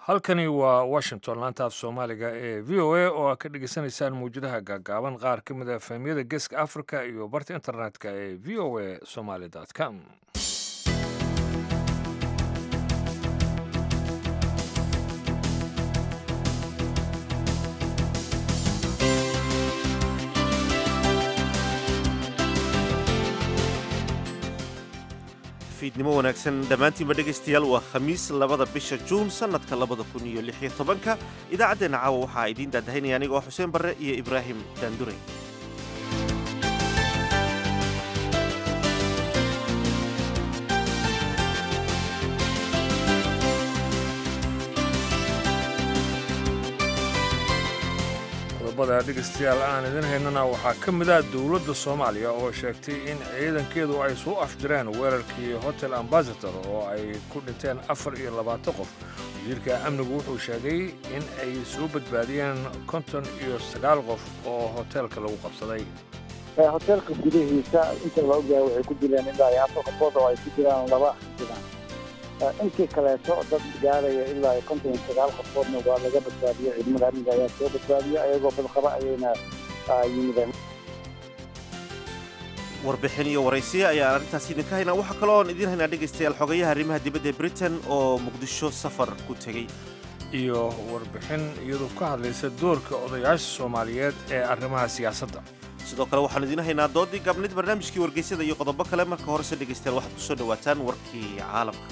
halkani waa washington laanta af soomaaliga ee v o a oo aad ka dhegeysaneysaan mawjadaha gaagaaban qaar ka mid a fahmiyada geeska africa iyo barta internetka ee v o a somaly com fiidnimo wanaagsan dhammaantiinba dhegaystayaal waa khamiis labada bisha juun sannadka labada kun iyo lix iyo tobanka idaacaddeenna caawa waxaa idiin daadahaynaya anigoo xuseen barre iyo ibraahim daandurey qodobada dhegeystayaal aan idin haynana waxaa ka mid ah dowladda soomaaliya oo sheegtay in ciidankeedu ay soo afjireen weerarkii hotel ambasador oo ay ku dhinteen afar iyo labaatan qof wasiirka amnigu wuxuu sheegay in ay soo badbaadiyeen konton iyo sagaal qof oo hoteelka lagu qabsaday hoteelka gudahiisa inta la ogyahay waxay ku dileen ilaa iyo afar qofood oo ay ku jiraan laba xildhibaan intii kaleeto dad gaaraya ilaa iyo konton iyo sagaal qofoodna waa laga badbaadiyey ciidamada amniga ayaa soo badbaadiyey ayagoo badqaba ayayna yimideen warbixin iyo waraysiya ayaan arrintaas idinka haynaa waxaa kaloo oon idiin haynaa dhegaystayaal xogayaha arrimaha dibadda ee britain oo muqdisho safar ku tegey iyo warbixin iyadu ka hadlaysa doorka odayaasha soomaaliyeed ee arrimaha siyaasadda sidoo kale waxaanu idiin haynaa doodii gaabnid barnaamijkii wargeysyada iyo qodobo kale marka horese dhegaystayaal waxaad ku soo dhowaataan warkii caalamka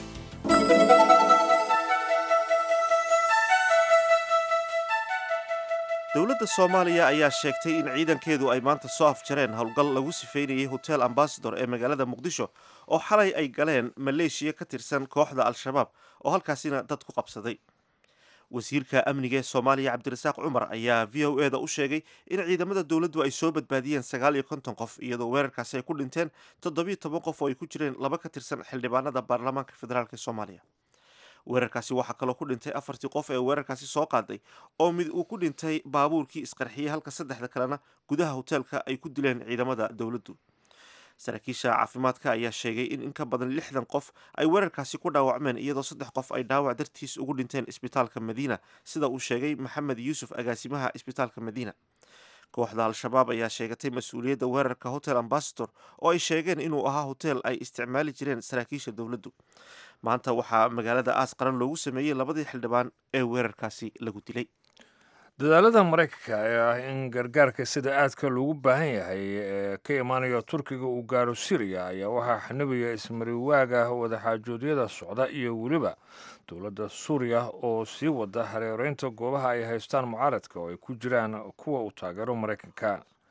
dowladda soomaaliya ayaa sheegtay in ciidankeedu ay maanta soo afjareen howlgal lagu sifeynayay hotel ambasador ee magaalada muqdisho oo xalay ay galeen maleeshiya ka tirsan kooxda al-shabaab oo halkaasina dad ku qabsaday wasiirka amniga ee soomaaliya cabdirasaaq cumar ayaa v o eda u sheegay in ciidamada dowladdu ay soo badbaadiyeen sagaal iyo konton qof iyadoo weerarkaasi ay ku dhinteen toddobiyo toban qof oo ay ku jireen laba ka tirsan xildhibaanada baarlamaanka federaalk ee soomaaliya weerarkaasi waxaa kaloo ku dhintay afartii qof ee weerarkaasi soo qaaday oo mid uu ku dhintay baabuurkii isqarxiyey halka saddexda kalena gudaha hoteelka ay ku dileen ciidamada dowladdu saraakiisha caafimaadka ayaa sheegay in in ka badan lixdan qof ay weerarkaasi ku dhaawacmeen iyadoo saddex qof ay dhaawac dartiis ugu dhinteen isbitaalka madiina sida uu sheegay maxamed yuusuf agaasimaha isbitaalka madiina kooxda al-shabaab ayaa sheegatay mas-uuliyadda weerarka hotel ambasador oo ay sheegeen inuu ahaa hotel ay isticmaali jireen saraakiisha dowladdu maanta waxaa magaalada aas qaran loogu sameeyey labadii xildhibaan ee weerarkaasi lagu dilay dadaalada maraykanka ee ah in gargaarka sida aadka loogu baahan yahay ee ka imaanaya turkiga uu gaaro siriya ayaa waxaa xanibaya ismariwaaga wadaxaajoodyada socda iyo weliba dowladda suuriya oo sii wada hareereynta goobaha ay haystaan mucaaradka oo ay ku jiraan kuwa uu taageero maraykanka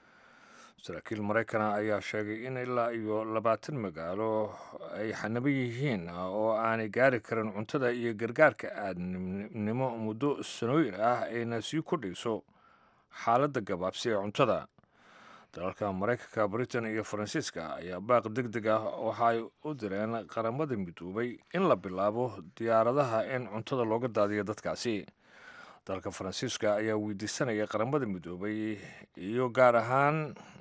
saraakiil maraykana ayaa sheegay in ilaa iyo labaatan magaalo ay xanibo yihiin oo aanay gaari karin cuntada iyo gargaarka aadnimo muddo sanooyin ah ayna sii kordhayso xaaladda gabaabsi ee cuntada dalalka maraykanka britain iyo faransiiska ayaa baaq deg deg ah waxaay u direen qaramada midoobay in la bilaabo diyaaradaha in cuntada looga daadiyo dadkaasi dalka faransiiska ayaa weydiisanaya qaramada midoobay iyo gaar ahaan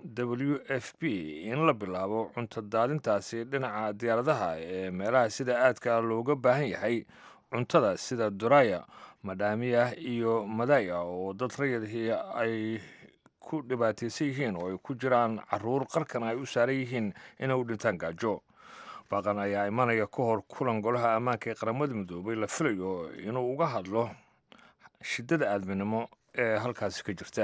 w f p in la bilaabo cunto daadintaasi dhinaca diyaaradaha ee meelaha sida aadka looga baahan yahay cuntada sida duraya madhaamiya iyo madaya oo dad rayadihii ay ku dhibaataysan yihiin oo ay ku jiraan caruur qarkan ay u saaran yihiin inay u dhintaan gaajo baaqan ayaa imanaya ka hor kulan golaha ammaanka ee qaramada midoobay la filayo inuu uga hadlo shiddada aadminimo ee halkaasi ka jirta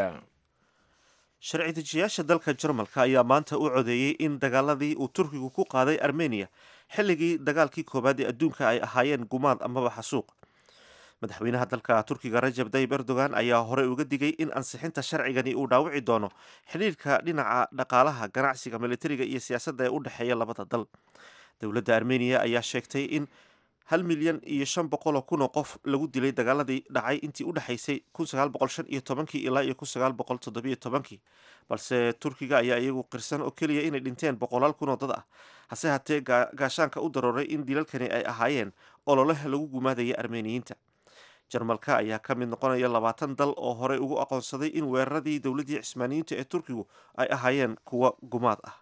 sharci dejiyaasha dalka jarmalka ayaa maanta u codeeyey in dagaaladii uu turkigu ku qaaday armeniya xilligii dagaalkii koowaad ee adduunka ay ahaayeen gumaad amaba xasuuq madaxweynaha dalka turkiga rajab tayib erdogan ayaa horey uga digay in ansixinta sharcigani uu dhaawici doono xidhiirka dhinaca dhaqaalaha ganacsiga militariga iyo siyaasadda ee u dhexeeya labada dal dowladda armeniya ayaa sheegtay in hal milyan iyo shan boqoloo kun oo qof lagu dilay dagaaladii dhacay intii u dhexaysay kun sagaal boqol shan iyo tobankii ilaa iyo kun sagaal boqol toddobiyo tobankii balse turkiga ayaa iyagu qirsan oo keliya inay dhinteen boqolaal kun oo dad ah hase hatee gaashaanka u darooray in dilalkani ay ahaayeen ololeh lagu gumaadaya armeniyiinta jarmalka ayaa ka mid noqonaya labaatan dal oo horey ugu aqoonsaday in weeraradii dowladdii cismaaniyiinta ee turkigu ay ahaayeen kuwa gumaad ah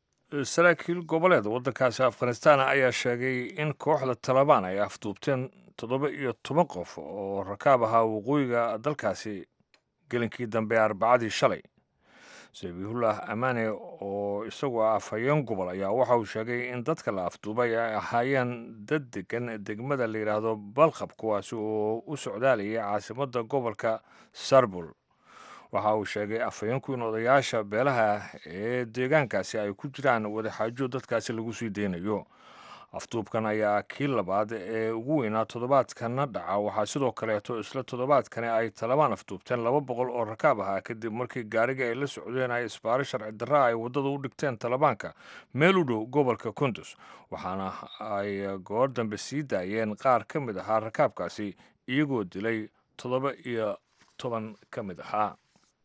saraakiil goboleed waddankaasi afghanistan ayaa sheegay in kooxda talabaan ay afduubteen toddoba iyo toban qof oo rakaab ahaa waqooyiga dalkaasi gelinkii dambe arbacadii shalay sabihullah amaane oo isagu ah afhayeen gobol ayaa waxa uu sheegay in dadka la afduubay ay ahaayeen dad degan degmada la yidhaahdo balqab kuwaasi oo u socdaalayay caasimadda gobolka sarbul waxa uu sheegay afhayeenku in odayaasha beelaha ee deegaankaasi ay ku jiraan wadaxaajo dadkaasi lagu sii deynayo afduubkan ayaa kii labaad ee ugu weynaa toddobaadkana dhaca waxaa sidoo kaleeto isla toddobaadkani ay talabaan afduubteen laba boqol oo rakaab ahaa kadib markii gaariga ay la socdeen ay isbaaro sharci darra ay waddada u dhigteen talabaanka meel u dhow gobolka kundus waxaana ay goor dambe sii daayeen qaar ka mid ahaa rakaabkaasi iyagoo dilay toddoba iyo toban ka mid ahaa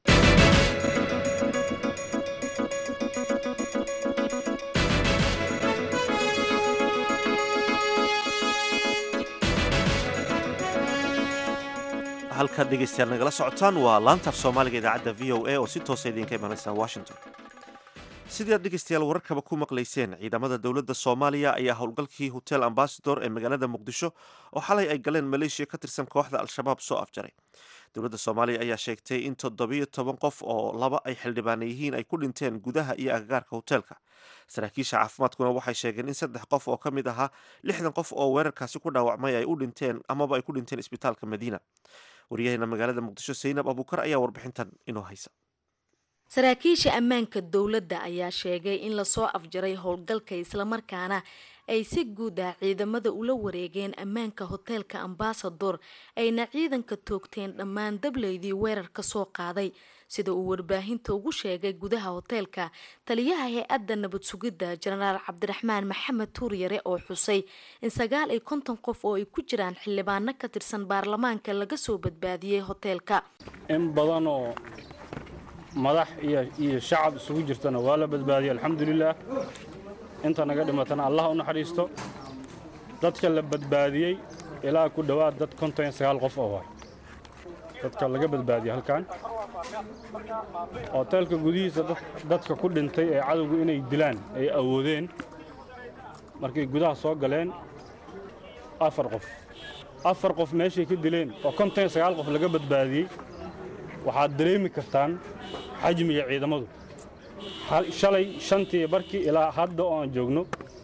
halkaad dhegeystayaal nagala socotaan waa laantaaf soomaaliga idaacadda v o a oo si toosa idinka imanaysa washington sidii aad dhegeystayaal wararkaba ku maqlayseen ciidamada dowladda soomaaliya ayaa howlgalkii hotel ambasador ee magaalada muqdisho oo xalay ay galeen maleeshiya ka tirsan kooxda al-shabaab soo afjaray dowladda soomaaliya ayaa sheegtay in toddobiyo toban qof oo laba ay xildhibaana yihiin ay ku dhinteen gudaha iyo agagaarka hoteelka saraakiisha caafimaadkuna waxay sheegeen in saddex qof oo ka mid ahaa lixdan qof oo weerarkaasi ku dhaawacmay ay u dhinteen amaba ay ku dhinteen isbitaalka madiina waryaheena magaalada muqdisho saynab abuukar ayaa warbixintan inoo haysa saraakiisha ammaanka dowladda ayaa sheegay in lasoo afjaray howlgalka islamarkaana ay si guud ah ciidamada ula wareegeen ammaanka hoteelka ambasador ayna ciidanka toogteen dhammaan dableydii weerarka soo qaaday sida uu warbaahinta ugu sheegay gudaha hoteelka taliyaha hay-adda nabad sugidda jenaraal cabdiraxmaan maxamed tuuryare oo xusay in sagaal iyo konton qof oo ay ku jiraan xildhibaano ka tirsan baarlamaanka laga soo badbaadiyey hoteelka in badanoo madax iyo shacab isugu jirtana waa la badbaadiyey alxamdulilaah inta naga dhimatana allah u naxariisto dadka la badbaadiyey ilaa ku dhowaad dad konton iyo sagaal qof oo waay dadka laga badbaadiyey halkan hoteelka gudihiisa dadka ku dhintay ee cadowgu inay dilaan ay awoodeen markay gudaha soo galeen afar qof afar qof meeshay ka dileen oo konton iyo sagaal qof laga badbaadiyey waxaad dareemi kartaan xajmiga ciidamadu shalay shantii barkii ilaa hadda oo aan joogno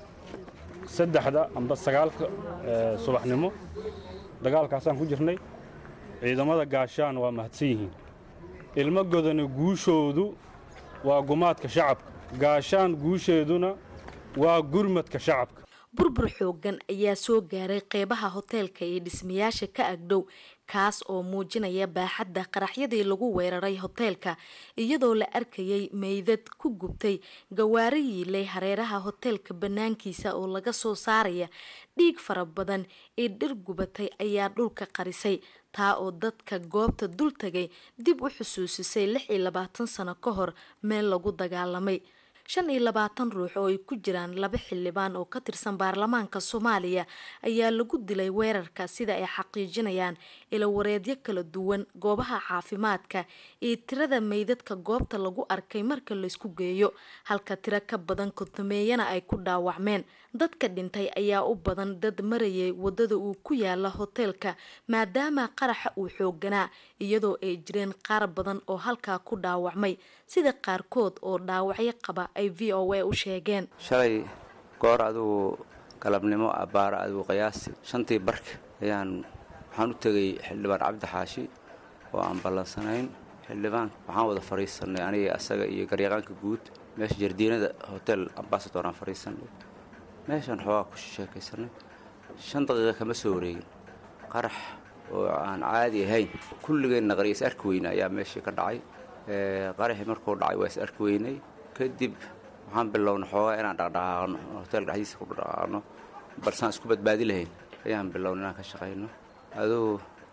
saddexda amba sagaalka subaxnimo dagaalkaasaan ku jirnay ciidamada gaashaan waa mahadsan yihiin ilmo godana guushoodu waa gumaadka shacabka gaashaan guusheeduna waa gurmadka shacabka burbur xoogan ayaa soo gaaray qeybaha hoteelka iyo dhismayaasha ka agdhow kaas oo muujinaya baaxadda qaraxyadii lagu weeraray hoteelka iyadoo la arkayay meydad ku gubtay gawaari yiilay hareeraha hoteelka bannaankiisa oo laga soo saaraya dhiig fara badan ee dhir gubatay ayaa dhulka qarisay taa oo dadka goobta dul tagay dib u xusuusisay lix iyo labaatan sano ka hor meel lagu dagaalamay shan iyo labaatan ruux oo ay ku jiraan laba xildhibaan oo ka tirsan baarlamaanka soomaaliya ayaa lagu dilay weerarka sida ay xaqiijinayaan ilawareedyo kala duwan goobaha caafimaadka iyo tirada meydadka goobta lagu arkay marka laysku geeyo halka tiro ka badan kontameeyana ay ku dhaawacmeen dadka dhintay ayaa u badan dad marayay wadada uu ku yaala hoteelka maadaama qaraxa uu xooganaa iyadoo ay jireen qaar badan oo halkaa ku dhaawacmay sida qaarkood oo dhaawacyo qaba ay v o a u sheegeen shalay goor adugu galabnimo abbaara adugu qiyaasi shantii barka ayaan waxaan u tegay xildhibaan cabdi xaashi oo aan ballansanayn xildhibaan waxaan wada fadhiisanay aniga asaga iyo garyaqaanka guud meesha jardiinada hotel ambasador aan fadhiisanay meeshaan xoogaa ku sheekaysanay shan daqiiqa kama soo wareegin qarax oo aan caadi ahayn kulligeenna qari is arki weyne ayaa meeshii ka dhacay qaraxii markuu dhacay waa is arki weynay kadib waxaan bilownay xoogaa inaan dhaqdhaqaaqno hoteelka dhexdiisa ku dhaqaaqno balsaan isku badbaadi lahayn ayaan bilownay inaan ka shaqayno adugu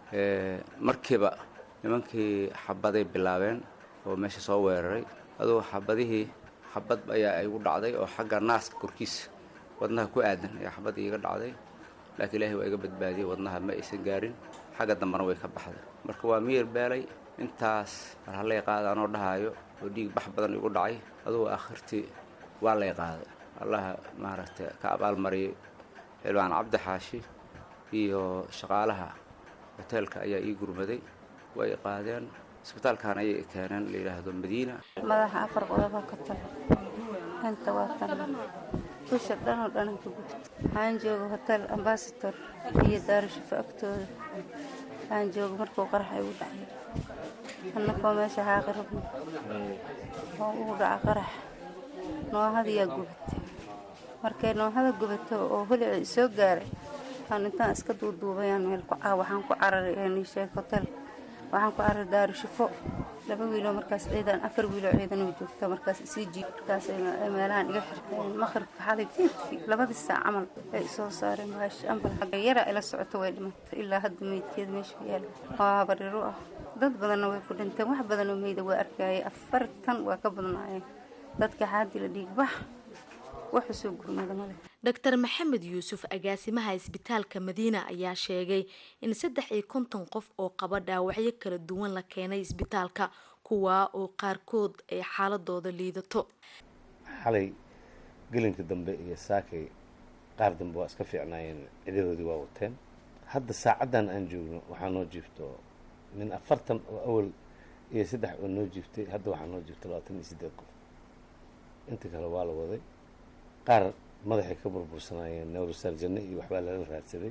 markiiba nimankii xabaday bilaabeen oo meesha soo weeraray adugu xabadihii xabad ayaa igu dhacday oo xagga naaska korkiisa wadnaha ku aadan ayaa xabad iiga dhacday laakiin ilaahay waa iga badbaadiyey wadnaha ma aysan gaarin xagga dambena way ka baxday marka waa miyir beelay intaas mar hallay qaada anoo dhahaayo oo dhiig bax badan igu dhacay adugu akhirtii waa lay qaaday allaha maaragtay ka abaalmariyay xildhibaan cabdi xaashi iyo shaqaalaha hoteelka ayaa ii gurmaday way i qaadeen isbitaalkan ayay i keeneen la yidhaahdo madiina madaxa afar qodoba ka tala inta waa tan dusha dhanoo dhanan ka gubta waxaan jooga hotel ambasador iyo daarashafo agtooda waxaan jooga markuu qaraxa igu dhacay annakoo meesha xaaqi rabno oo ugu dhaca qarax noohadayaa gubatay markay noohada gubato oo holici isoo gaaray aan intaan iska duuduubayaan meel ku caa waxaan ku cararay nisheeg hotel waxaan ku cararay daarashafo laba wiiloo markaas ciidan afar wiiloo ciidan oo joogta markaas isii jiib markaas ay meelahan iga xirteen maqribka xalay fiidkii labadii saac camal ay soo saareen maash ambal xagga yara ila socoto way dhimatay ilaa hadda meydkeeda meesha yaala waa habariru ah dad badanna way ku dhinteen wax badanoo meyda waa arkayay afartan waa ka badnaayeen dadka xaadi la dhiigbax waxu soo gurmada male dr maxamed yuusuf agaasimaha isbitaalka madiina ayaa sheegay in saddex iyo konton qof oo qaba dhaawacyo kala duwan la keenay isbitaalka kuwaa oo qaarkood ay xaaladooda liidato xalay gelinka dambe iyo saakay qaar dambe waa iska fiicnaayeen cidahoodii waa wateen hadda saacaddan aan joogno waxaa noo jiifto min afartan oo awal iyo saddex oo noo jiiftay hadda waxaa noo jiifta labaatan iyo siddeed qof inta kale waa la waday qaar madaxay ka burbursanaayeen newrosarjane iyo waxbaa lala raadsaday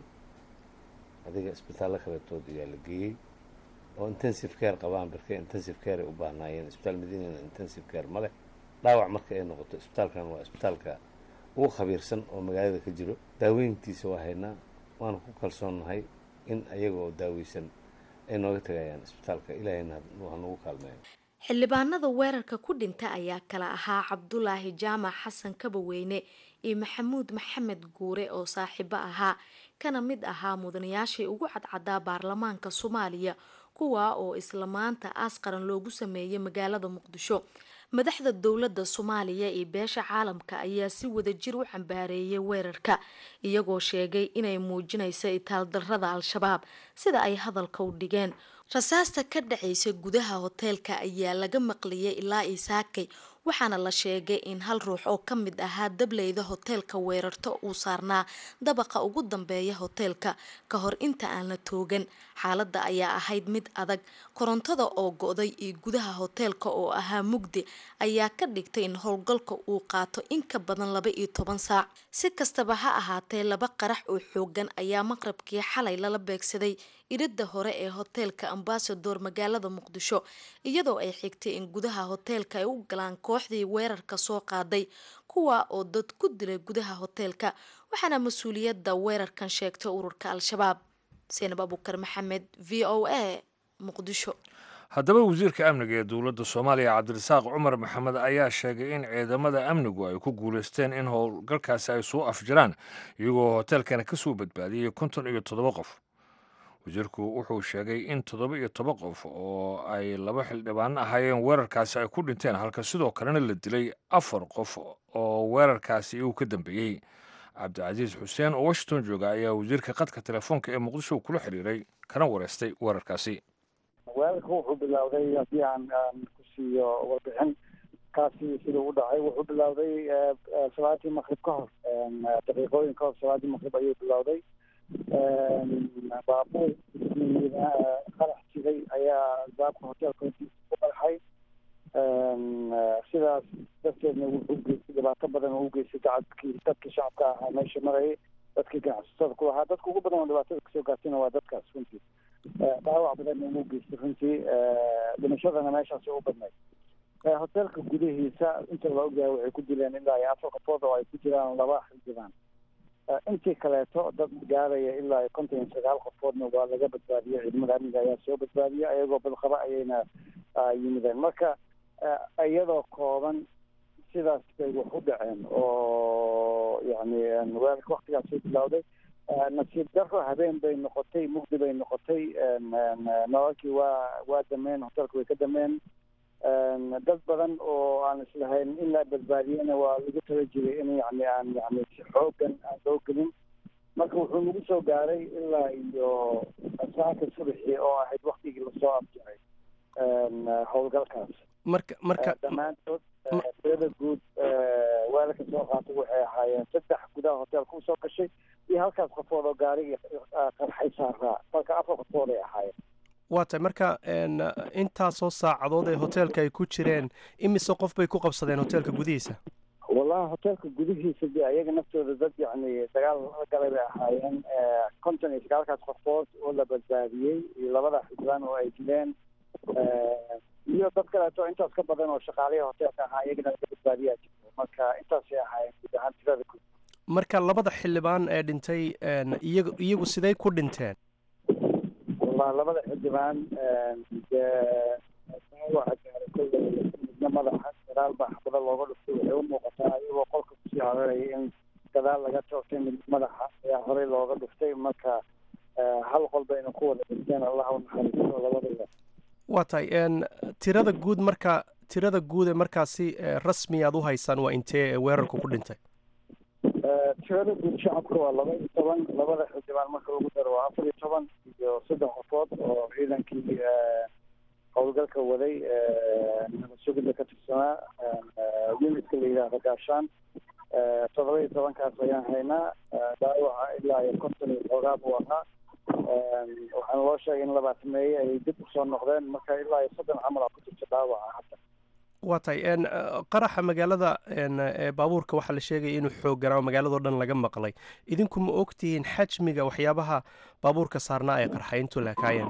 adiga isbitaallo kaletood ayaa la geeyey oo intensive care qabaan barkee intensive care ay u baahnaayeen isbitaal madiinana intensive care ma leh dhaawac marka ay noqoto isbitaalkan waa isbitaalka ugu khabiirsan oo magaalada ka jiro daaweyntiisa waa haynaa waana ku kalsoonnahay in ayagoo daaweysan ay nooga tagayaan isbitaalka ilaahayna ha nagu kaalmeeyo xildhibaanada weerarka ku dhinta ayaa kala ahaa cabdulaahi jaamac xasan kabaweyne iyo maxamuud maxamed guure oo saaxiibo ahaa kana mid ahaa mudanayaashii ugu cadcadaa baarlamaanka soomaaliya kuwaa oo isla maanta aas qaran loogu sameeyay magaalada muqdisho madaxda dowladda soomaaliya iyo beesha caalamka ayaa si wadajir u cambaareeyay weerarka iyagoo sheegay inay muujinayso itaaldarrada al-shabaab sida ay hadalka u dhigeen rasaasta ka dhacaysa gudaha hoteelka ayaa laga maqliyay ilaa isaakay waxaana la sheegay in hal ruux oo ka mid ahaa dableyda hoteelka weerarto uu saarnaa dabaqa ugu dambeeya hoteelka ka hor inta aan la toogan xaaladda ayaa ahayd mid adag korontada oo go-day iyo gudaha hoteelka oo ahaa mugdi ayaa ka dhigtay in howlgalka uu qaato in ka badan laba iyo toban saac si kastaba ha ahaatee laba qarax oo xoogan ayaa maqrabkii xalay lala beegsaday iridda hore ee hoteelka ambasador magaalada muqdisho iyadoo ay xigtay in gudaha hoteelka ay u galaan kooxdii weerarka soo qaaday kuwa oo dad ku dilay gudaha hoteelka waxaana mas-uuliyadda weerarkan sheegtay ururka al-shabaab seenab abukar maxamed v o a muqdisho haddaba wasiirka amniga ee dowladda soomaaliya cabdirasaaq cumar maxamed ayaa sheegay in ciidamada amnigu ay ku guulaysteen in howlgalkaasi ay soo afjiraan iyagoo hoteelkana kasoo badbaadiyey konton iyo toddoba qof wasiirku wuxuu sheegay in toddoba iyo toban qof oo ay laba xildhibaan ahaayeen weerarkaasi ay ku dhinteen halka sidoo kalena la dilay afar qof oo weerarkaasi uu ka dambeeyey cabdicasiis xuseen oo washington jooga ayaa wasiirka qadka telefoonka ee muqdisho kula xiriiray kana wareystay weerarkaasi weerarka wuxuu bilowday haddii aan aan ku siiyo warbixin kaasi siduu u dhacay wuxuu bilowday salaadii maqrib ka hor daqiiqooyin ka hor salaadii maqrib ayuu bilowday baabuur qarax jiray ayaa baabka hoteelka hortiisa ku qarxay sidaas darteedna wuxuu geystay dhibaato badan oo u geystay dacadkii dadkii shacabka ahaa meesha marayay dadkii ganacsatada ku lahaa dadka ugu badan oo dhibaatada kasoo gaartayna waa dadkaas runtii dhaawac badanna ugu geystay runtii dhimashadana meeshaasi u badnayd hoteelka gudihiisa inta la ogyahay waxay ku dileen ilaa iyo afar qofood oo ay ku jiraan laba xildhibaan intii kaleeto dad gaaraya ilaa konton iyo sagaal qofoodna waa laga badbaadiyey ciidamada amniga ayaa soo badbaadiyey ayagoo badqaba ayayna yimideen marka iyadoo kooban sidaas bay wax u dhaceen oo yani weerarka waktigaasay bilowday nasiib daro habeen bay noqotay mugdi bay noqotay nololkii waa waa dameen hoteelka way ka dameen dad badan oo aan islahayn in la badbaadiyena waa lagu tala jiray in yani aan yani si xoogan aan loo gelin marka wuxuu nagu soo gaaray ilaa iyo saaka subaxii oo ahayd waktigii lasoo afjaray howlgalkaas marka marka dhammaantood tirada guud weerarka soo qaatay waxay ahaayeen saddex gudaha hoteelka usoo gashay iyo halkaas qofood oo gaarigii qarxay saaraa marka afar qofood ay ahaayeen waa tahay marka intaasoo saacadood ee hoteelka ay ku jireen imise qof bay ku qabsadeen hoteelka gudihiisa wallahi hoteelka gudihiisa de ayaga naftooda dad yacni dagaal la galay bay ahaayeen konton iyo sagaalkaas qofood oo la badbaadiyey iyo labada xildhibaan oo ay dileen iyo dad kaleeto intaas ka badan oo shaqaalihi hoteelka ahaa iyagana laga badbaadiyaa jirto marka intaasay ahaayeen guud ahaan tirada guud marka labada xildhibaan ee dhintay iyagu iyagu siday ku dhinteen wallahi labada xildhibaan dee dhaawaca gaaray kolley midna madaxa gadaal baa xabada looga dhuftay waxay u muuqataa iyagoo qolka kusii hararaya in gadaal laga toogtay mid madaxa ayaa horey looga dhuftay marka hal qol bayna ku wada dhinteen allah u naxariisto labadaba waa tahay tirada guud marka tirada guud ee markaasi rasmi aad u haysaan waa intee weerarku ku dhintay tirada guud shacabka waa laba iyo toban labada xildhibaan marka lagu daro waa afar iyo toban iyo saddex qofood oo ciidankii howlgalka waday nabad sugida ka tirsanaa unitka la yidhaahdo gaashaan toddoba iyo tobankaas ayaan haynaa dhaawaca ilaa iyo konton iyo xoogaa buu ahaa waxaana loo sheegay in labaatameeye ay dib usoo noqdeen marka ilaa iyo soddon camal aa ku jirta dhaawaca hadda waa tahay qaraxa magaalada ee baabuurka waxaa la sheegaya inuu xoogganaa oo magaaladao dhan laga maqlay idinku ma ogtihiin xajmiga waxyaabaha baabuurka saarnaa ay qarxay intuu laakaayeen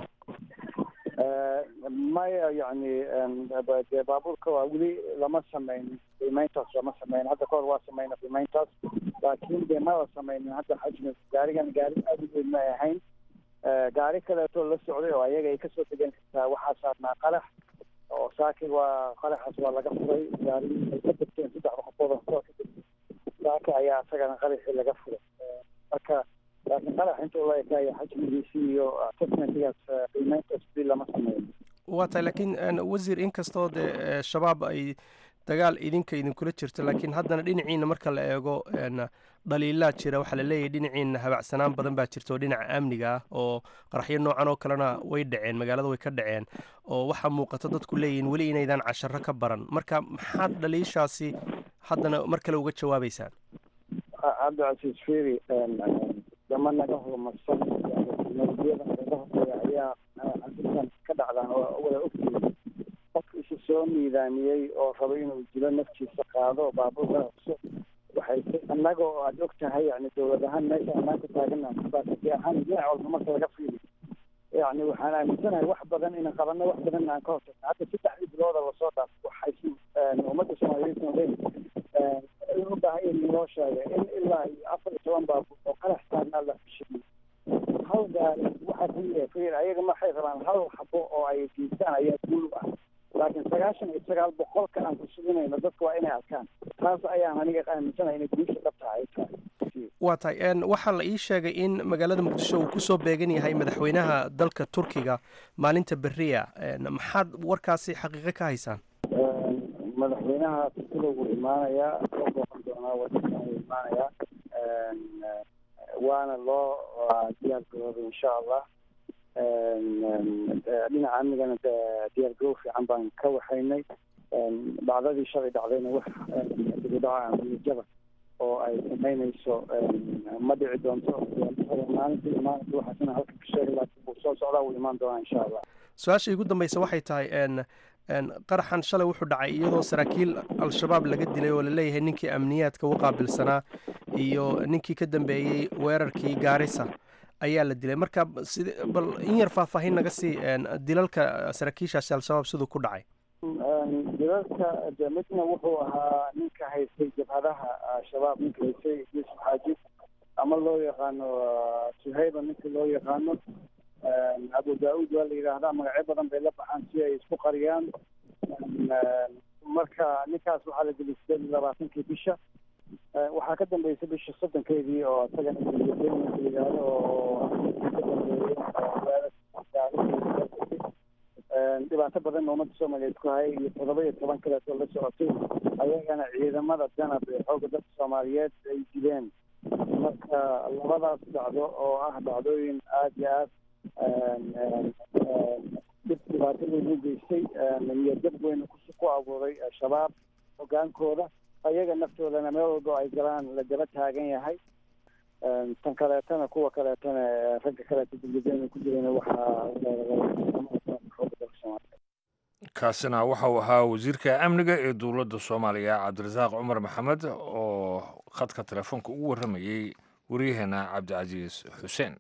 maya yacni dee baabuurka waa weli lama sameyn qiimeyntaas lama sameyn hadda kahor waa sameyna qiimeyntaas laakiin dee ma la sameynin hadda xajmi gaarigan gaari aada u weyn ma ahayn gaari kaleeto la socday oo ayaga ay kasoo degan kartaa waxaa saarnaa qarax oo saaki waa qaraxaas waa laga furay gaari ay ka degteen saddexda qofood oo hoteelka degtay saaki ayaa isagana qaraxii laga furay marka laakiin qarax intuu la ekaaya xajmigiisi iyo assessmentigaas qiimeyntaas weli lama sameyn waa tahay laakiin wasiir inkastoo dee shabaab ay dagaal idinka idinkula jirto laakiin haddana dhinaciina marka la eego dhaliilaa jira waxaa la leeyahay dhinaciina habacsanaan badan baa jirta oo dhinaca amniga ah oo qaraxyo noocan oo kalena way dhaceen magaalada way ka dhaceen oo waxaa muuqata dadku leeyihiin weli inaydaan casharo ka baran marka maxaad dhaliishaasi haddana mar kale uga jawaabeysaan cabdicasiis feri dama naga horumarsan nabadiyada naga horeeya ayaa arrintan ka dhacdaan oo wada ogtihiin qof isu soo miidaamiyey oo rabo inuu dilo naftiisa qaado baabuurka cusub waxay annaga oo aada og tahay yani dowlad ahaan meesha anaan ku taagana baasati ahaan dhinac walba marka laga fiiriyo yani waxaan aaminsanahay wax badan inaan qabanno wax badan aan ka hortagno hadda saddexdii bilooda lasoo dhaaf waxay ummadda soomaaliyeed noqdeen in u baahan in loo sheegay in ilaa iyo afar iyo toban baabuur oo qarax saarnaa la fishiyey hal gaari waxaa ku yiri fir ayaga maxay rabaan hal xabo oo ay geystaan ayaa guul u ah laakiin sagaashan iyo sagaal boqolka aan ku suginayno dadka waa inay arkaan taas ayaan aniga aaminsanahay inay guusha dhabta ay tahay waa tahay waxaa la ii sheegay in magaalada muqdisho uu kusoo beegan yahay madaxweynaha dalka turkiga maalinta beriya maxaad warkaasi xaqiiqo ka haysaan madaxweynaha turkida wuu imaanayaa soo booqan doonaa wadankan wuu imaanayaa waana loo diyaar garoobay insha allah dhinaca amnigana diyaar garow fiican baan ka waxaynay dhacdadii shalay dhacdayna wax dibudhaca amnijaba oo ay samaynayso ma dhici doonto maalintii maalinta waxaasina halka ka sheegay laakiin wuu soo socdaa wuu imaan doonaa insha allah su-aasha igu dambeysa waxay tahay qaraxan shalay wuxuu dhacay iyadoo saraakiil al-shabaab laga dilay oo laleeyahay ninkii amniyaadka u qaabilsanaa iyo ninkii ka dambeeyey weerarkii gaarisa ayaa la dilay marka sid bal in yar faahfaahin naga sii dilalka saraakiishaasi al-shabaab siduu ku dhacay dilalka de midna wuxuu ahaa ninka haystay jabhadaha shabaab ninka haystay yuusuf xaaji ama loo yaqaano suhayba ninka loo yaqaano abu daauud waa la yidhaahdaa magacyo badan bay la baxaan si ay isku qariyaan marka ninkaas waxaa la dilay sideed iyo labaatankii bisha waxaa ka dambeysay bisha soddonkeedii oo isagana la yidhaahdo oo ka dambeeyey dhibaato badan ummadda soomaaliyeed ku hayay iyo toddoba iyo toban kaleetoo la socotay ayagana ciidamada danab ee xoogga dadka soomaaliyeed ay dileen marka labadaas dhacdo oo ah dhacdooyin aada iyo aad dhib dhibaato weyn u geystay niyadjab weyn ku abuuray shabaab hogaankooda ayaga naftoodana meel walbo ay galaan la daba taagan yahay tan kaleetana kuwa kaleetana ragga kaleeta dibadena ku jirana waxaa kaasina waxa uu ahaa wasiirka amniga ee dowladda soomaaliya cabdirasaaq cumar maxamed oo khadka telefoonka ugu warramayey waryaheena cabdicasiis xuseen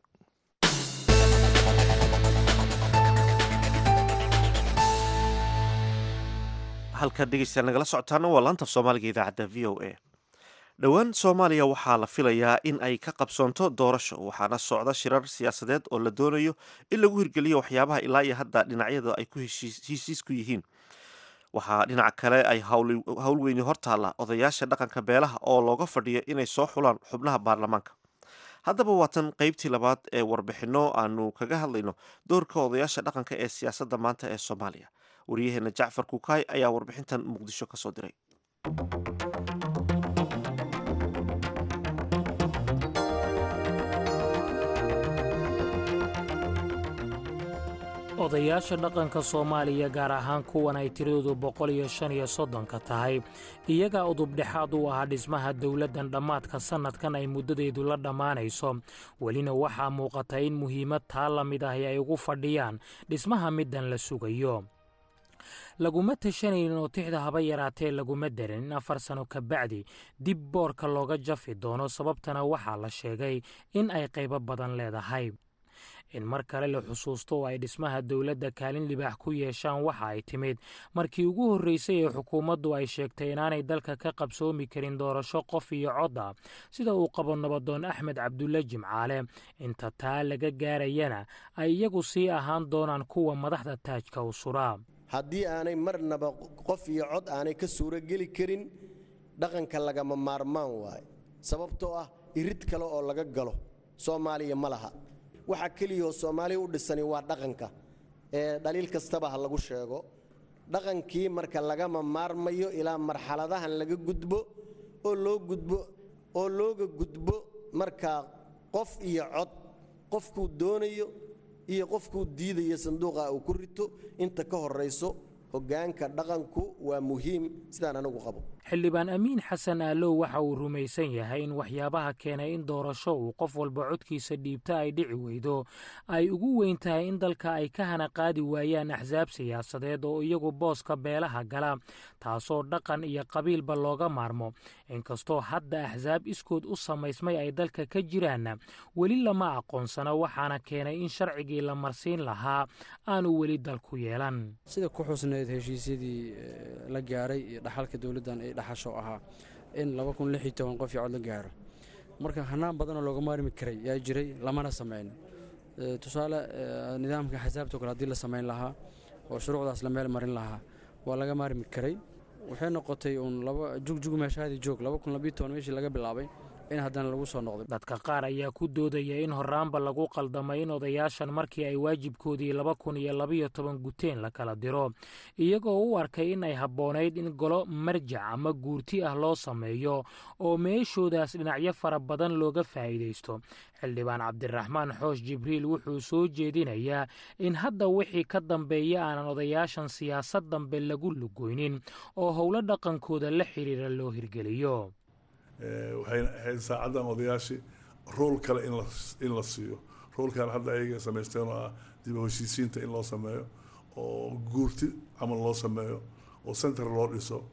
halka dhegeystayaal nagala socotaana waa laanta soomaaliga idaacadda v o a dhowaan soomaaliya waxaa la filayaa in ay ka qabsoonto doorasho waxaana socda shirar siyaasadeed oo la doonayo in lagu hirgeliyo waxyaabaha ilaa iyo hadda dhinacyada ay ku heshiis ku yihiin waxaa dhinaca kale ay howl weyni hortaalla odayaasha dhaqanka beelaha oo looga fadhiyo inay soo xulaan xubnaha baarlamaanka haddaba waatan qeybtii labaad ee warbixinno aanu kaga hadlayno doorka odayaasha dhaqanka ee siyaasadda maanta ee soomaaliya waryaheena jacfar kukaay ayaa warbixintan muqdisho ka soo diray odayaasha dhaqanka soomaaliya gaar ahaan kuwan ay tiradoodu boqol iyo shan iyo soddonka tahay iyagaa udubdhexaad u ahaa dhismaha dowladdan dhammaadka sannadkan ay muddadeedu la dhammaanayso welina waxaa muuqata in muhiimad taa la mid ahi ay ugu fadhiyaan dhismaha middan la sugayo laguma tashanaynin oo tixda haba yaraatee laguma darin in afar sano ka bacdi dib boorka looga jafi doono sababtana waxaa la sheegay in ay qaybo badan leedahay in mar kale la xusuusto oo ay dhismaha dowladda kaalin libaax ku yeeshaan waxa ay timid markii ugu horreysay ee xukuumaddu ay sheegtay inaanay dalka ka qabsoomi karin doorasho qof iyo cod ah sida uu qabo nabadoon axmed cabdulle jimcaale inta taa laga gaarayana ay iyagu sii ahaan doonaan kuwa madaxda taajka u suraa haddii aanay marnaba qof iyo cod aanay ka suurogeli karin dhaqanka lagama maarmaan waaye sababtoo ah irid kale oo laga galo soomaaliya ma laha waxaa keliyahoo soomaaliya u dhisani waa dhaqanka ee dhaliil kastaba ha lagu sheego dhaqankii marka lagama maarmayo ilaa marxaladahan laga gudbo oo loo gudbo oo looga gudbo markaa qof iyo cod qofkuu doonayo iyo qofkuu diidayo sanduuqa uu ku rito inta ka horrayso hoggaanka dhaqanku waa muhiim sidaan anigu qabo xildhibaan amiin xasan aalow waxa uu rumaysan yahay in waxyaabaha keenay in doorasho uu qof walba codkiisa dhiibta ay dhici weydo ay ugu weyn tahay in dalka ay ka hana qaadi waayaan axsaab siyaasadeed oo iyagu booska beelaha gala taasoo dhaqan iyo qabiilba looga maarmo inkastoo hadda axsaab iskood u samaysmay ay dalka ka jiraanna weli lama aqoonsana waxaana keenay in sharcigii la marsiin lahaa aanu weli dalku yeelan sida ku xusneyd heshiisyadii la gaaray iyo dhaxalka dowladdan ay dhaxasho ahaa in laba kun lix iyo toban qof iyo cod la gaaro marka hanaan badanoo looga maarmi karay yaa jiray lamana samayn tusaale nidaamka xasaabtoo kale haddii la samayn lahaa oo shuruucdaas la meel marin lahaa waa laga maarmi karay waxay noqotay uun laba jugjug meeshaadii joog laba kun labiyo toban meeshii laga bilaabay in haddana lagu soo noqday dadka qaar ayaa ku doodaya in horraanba lagu qaldamay in odayaashan markii ay waajibkoodii laba kun iyo labiyo toban guteen la kala diro iyagoo u arkay in ay habboonayd in golo marjac ama guurti ah loo sameeyo oo meeshoodaas dhinacyo fara badan looga faa'iidaysto xildhibaan cabdiraxmaan xoosh jibriil wuxuu soo jeedinayaa in hadda wixii ka dambeeya aanan odayaashan siyaasad dambe lagu lugoynin oo howlo dhaqankooda la xidhiira loo hirgeliyo waxayna ahayd saacaddan odayaashii rool kale in la siiyo roolkan hadda ayaga samaysteen oo ah dib u heshiisiinta in loo sameeyo oo guurti camal loo sameeyo oo center loo dhiso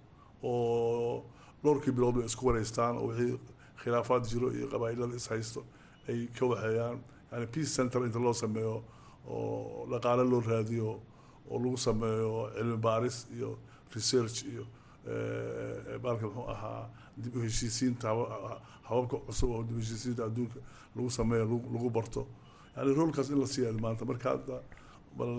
oo dhowrkii bilood bay isku wareystaan oo wixii khilaafaad jiro iyo qabaa'ilada is haysto ay ka waxeeyaan yani peace center inta loo sameeyo oo dhaqaale loo raadiyo oo lagu sameeyo cilmi baaris iyo research iyo baalka muxuu ahaa dib u heshiisiinta hababka cusub oo dib u heshiisiinta adduunka lagu sameeyo lagu barto yani roolkaas in la siiya maanta marka hadda bal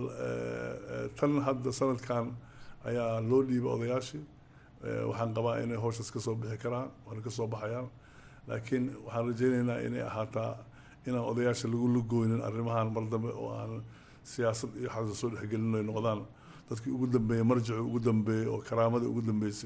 tan hadda sanadkan ayaa loo dhiibay odayaashii waxaan qabaa inay howshaas kasoo bixi karaan waana kasoo baxayaan laakiin waxaan rajaynaynaa inay ahaataa inaan odayaasha lagu lugooynin arrimahan mar dambe oo aan siyaasad iyo xasa soo dhexgelin ay noqdaan dadkii ugu dambeeyey marjicii ugu dambeeyey oo karaamadii ugu dambeysay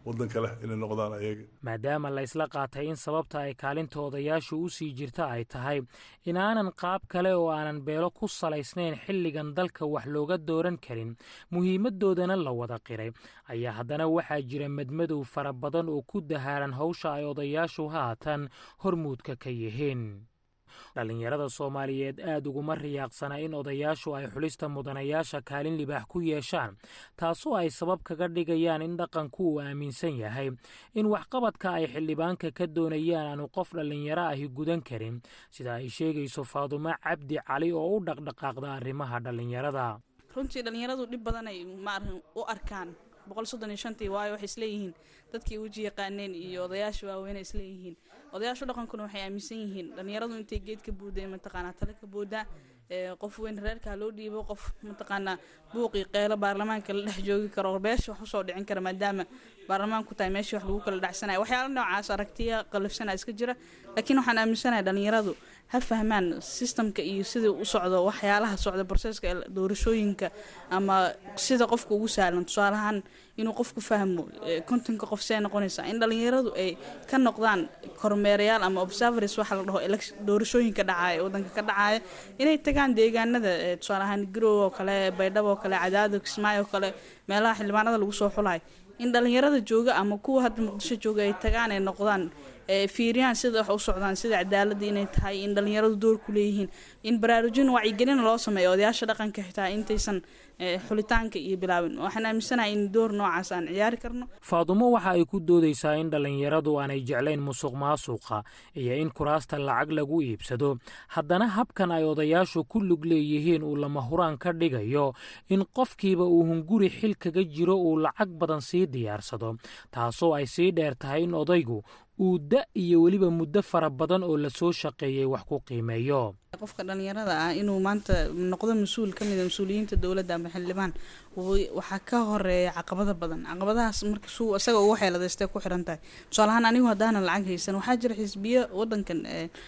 wadanka leh inay noqdaan ayaga maadaama la isla qaatay in sababta ay kaalinta odayaashu u sii jirta ay tahay inaanan qaab kale oo aanan beelo ku salaysnayn xilligan dalka wax looga dooran karin muhiimadoodana la wada qiray ayaa haddana waxaa jira madmadow fara badan oo ku dahaaran hawsha ay odayaashu haatan hormuudka ka yihiin dhallinyarada soomaaliyeed aad uguma riyaaqsana in odayaashu ay xulista mudanayaasha kaalin libaax ku yeeshaan taasoo ay sabab kaga dhigayaan in dhaqanku uu aaminsan yahay in waxqabadka ay xildhibaanka ka doonayaan aanu qof dhallinyaro ahi gudan karin sida ay sheegayso faadumo cabdi cali oo u dhaqdhaqaaqda arrimaha dhallinyarada runtii dhallinyaradu dhib badanay maarkan u arkaan boqol soddon iyo shantii waayo waxay isleeyihiin dadkii weji yaqaaneen iyo odayaasha waaweyn ay isleeyihiin odayaashu dhaqankuna waxay aaminsan yihiin dhallinyaradu intay geed ka buuday mataqaanaa tale ka buudaa qof weyn reerkaa loo dhiibo qof mataqaanaa buuqii qeelo baarlamaanka la dhex joogi karo beesha wax usoo dhicin kara maadaama baarlamaanku tahay meeshii wax lagu kala dhacsanaya waxyaala noocaas aragtiya qalafsana iska jira laakiin waxaan aaminsanahay dhallinyaradu ha fahmaan sistamka iyo sida u socdo waxyaalaha socda broseska doorashooyinka ama sida qofka ugu sahlan tusaalahaan inuu qofku fahmo kontonka qof see noqonaysa in dhallinyaradu ay ka noqdaan kormeerayaal ama observers waxa la dhaho doorashooyinka dhacaya wadanka ka dhacaya inay tagaan deegaanada tusaalahaan garow oo kale baydhabo oo kale cadaado kismaayo oo kale meelaha xildhibaanada lagu soo xulayo in dhallinyarada jooga ama kuwa hadda muqdisho jooga ay tagaan ay noqdaan fiiriyaan sida wax u socdaan sida cadaaladda inay tahay in dhallinyaradu door ku leeyihiin in baraarujin wacyigelin loo sameeyo odayaasha dhaqanka xitaa intaysan xulitaanka iyo bilaabin waxaan aaminsanahay in door noocaas aan ciyaari karno faadumo waxa ay ku doodaysaa in dhallinyaradu aanay jeclayn musuq maasuqa iyo in kuraasta lacag lagu iibsado haddana habkan ay odayaashu ku lug leeyihiin uu lama huraan ka dhigayo in qofkiiba uu hunguri xil kaga jiro uu lacag badan sii diyaarsado taasoo ay sii dheer tahay in odaygu uu da iyo weliba muddo fara badan oo lasoo shaqeeyey wax ku qiimeeyo qofka dhallinyarada ah inuu maanta noqdo mas-uul ka mida mas-uuliyiinta dowladda ama xildhibaan waxaa ka horeeya caqabado badan caqabadahaas marka suu isaga ugu xeeladaystay ku xiran tahay tusaalahaan anigu haddaanan lacag haysan waxaa jira xisbiyo wadankan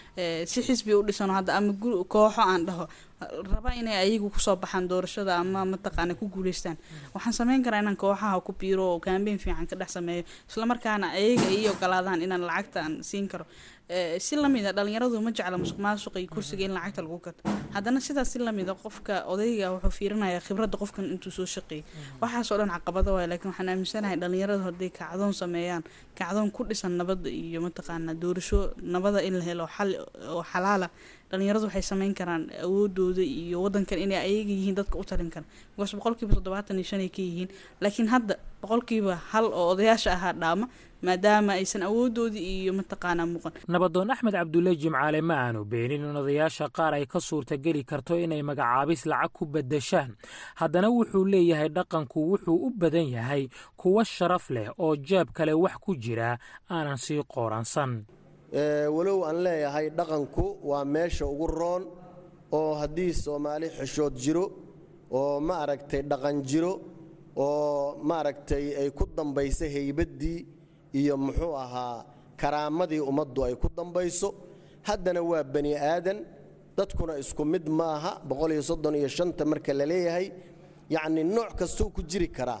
si xisbi u dhisano hadda ama kooxo aan dhaho raba inay ayagu kusoo baxaan doorashada ama mataqaana ku guuleystaan waxaan sameyn karaa inaan kooxaha ku biiro oo kaambeyn fiican ka dhex sameeyo islamarkaana ayaga ii ogolaadaan inaan lacagta aan siin karo si lamida dhalinyaradu ma jecla musuq maasuqa iyo kursiga in lacagta lagu gato haddana sidaas si lamida qofka odayga wuxuu fiirinayaa khibradda qofkan intuu soo shaqeeyay waxaasoo dhan caqabado waay laakiin waxaan aaminsanahay dhalinyaradu hadday kacdoon sameeyaan kacdoon ku dhisan nabadda iyo mataqaana doorasho nabada in la helo xal oo xalaala dhalinyaradu waxay sameyn karaan awoodooda iyo wadankan inay ayaga yihiin dadka u talin kara because boqolkiiba toddobaatan iyo shan ay ka yihiin laakiin hadda boqolkiiba hal oo odayaasha ahaa dhaama maadaama aysan awoodoodii iyo mataqaanaa muuqan nabadoon axmed cabdulle jimcaale ma aanu beenin in odayaasha qaar ay ka suurtageli karto inay magacaabis lacag ku beddeshaan haddana wuxuu leeyahay dhaqanku wuxuu u badan yahay kuwo sharaf leh oo jeeb kale wax ku jira aanan sii qooransan walow aan leeyahay dhaqanku waa meesha ugu roon oo haddii soomaali xishood jiro oo ma aragtay dhaqan jiro oo maaragtay ay ku dambayso haybaddii iyo muxuu ahaa karaamadii ummaddu ay ku dambayso haddana waa bani aadan dadkuna isku mid maaha boqoliyo soddon iyo shanta marka la leeyahay yacni nooc kastuu ku jiri karaa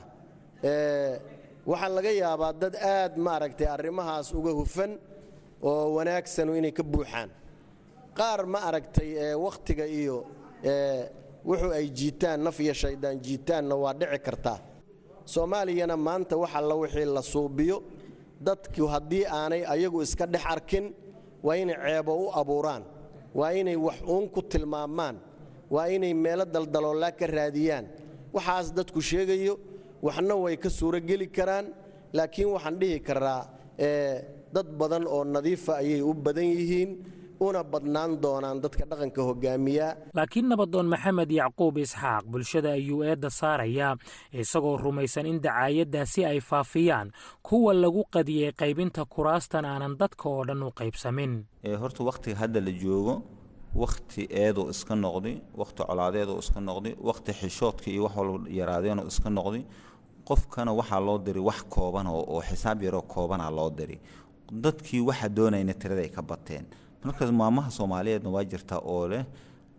waxaa laga yaabaa dad aad maaragtay arrimahaas uga hufan oo wanaagsanu inay ka buuxaan qaar ma aragtay wakhtiga iyo wuxuu ay jiitaan naf iyo shaydaan jiitaanna waa dhici kartaa soomaaliyana maanta wax alla wixii la suubiyo dadku haddii aanay ayagu iska dhex arkin waa inay ceebo u abuuraan waa inay wax uun ku tilmaamaan waa inay meelo daldaloolaa ka raadiyaan waxaas dadku sheegayo waxna way ka suurogeli karaan laakiin waxaan dhihi karaa dad badan oo nadiifa ayay u badan yihiin una badnaan doonaan dadka dhaqanka hogaamiya laakiin nabadoon maxamed yacquub isxaaq bulshada ayuu eedda saarayaa isagoo rumaysan in dacaayaddaasi ay faafiyaan kuwa lagu qadiyey qaybinta kuraastan aanan dadka oo dhan u qaybsamin horta wakhtiga hadda la joogo wakhti eeduu iska noqday wakhti colaadeeduu iska noqday wakhti xishoodka iyo wax walba yaraadeenuu iska noqday qofkana waxaa loo diray wax kooban oo xisaab yaroo koobana loo diray dadkii waxa doonayna tiraday ka bateen markaas maamaha soomaaliyeedna waa jirtaa oo leh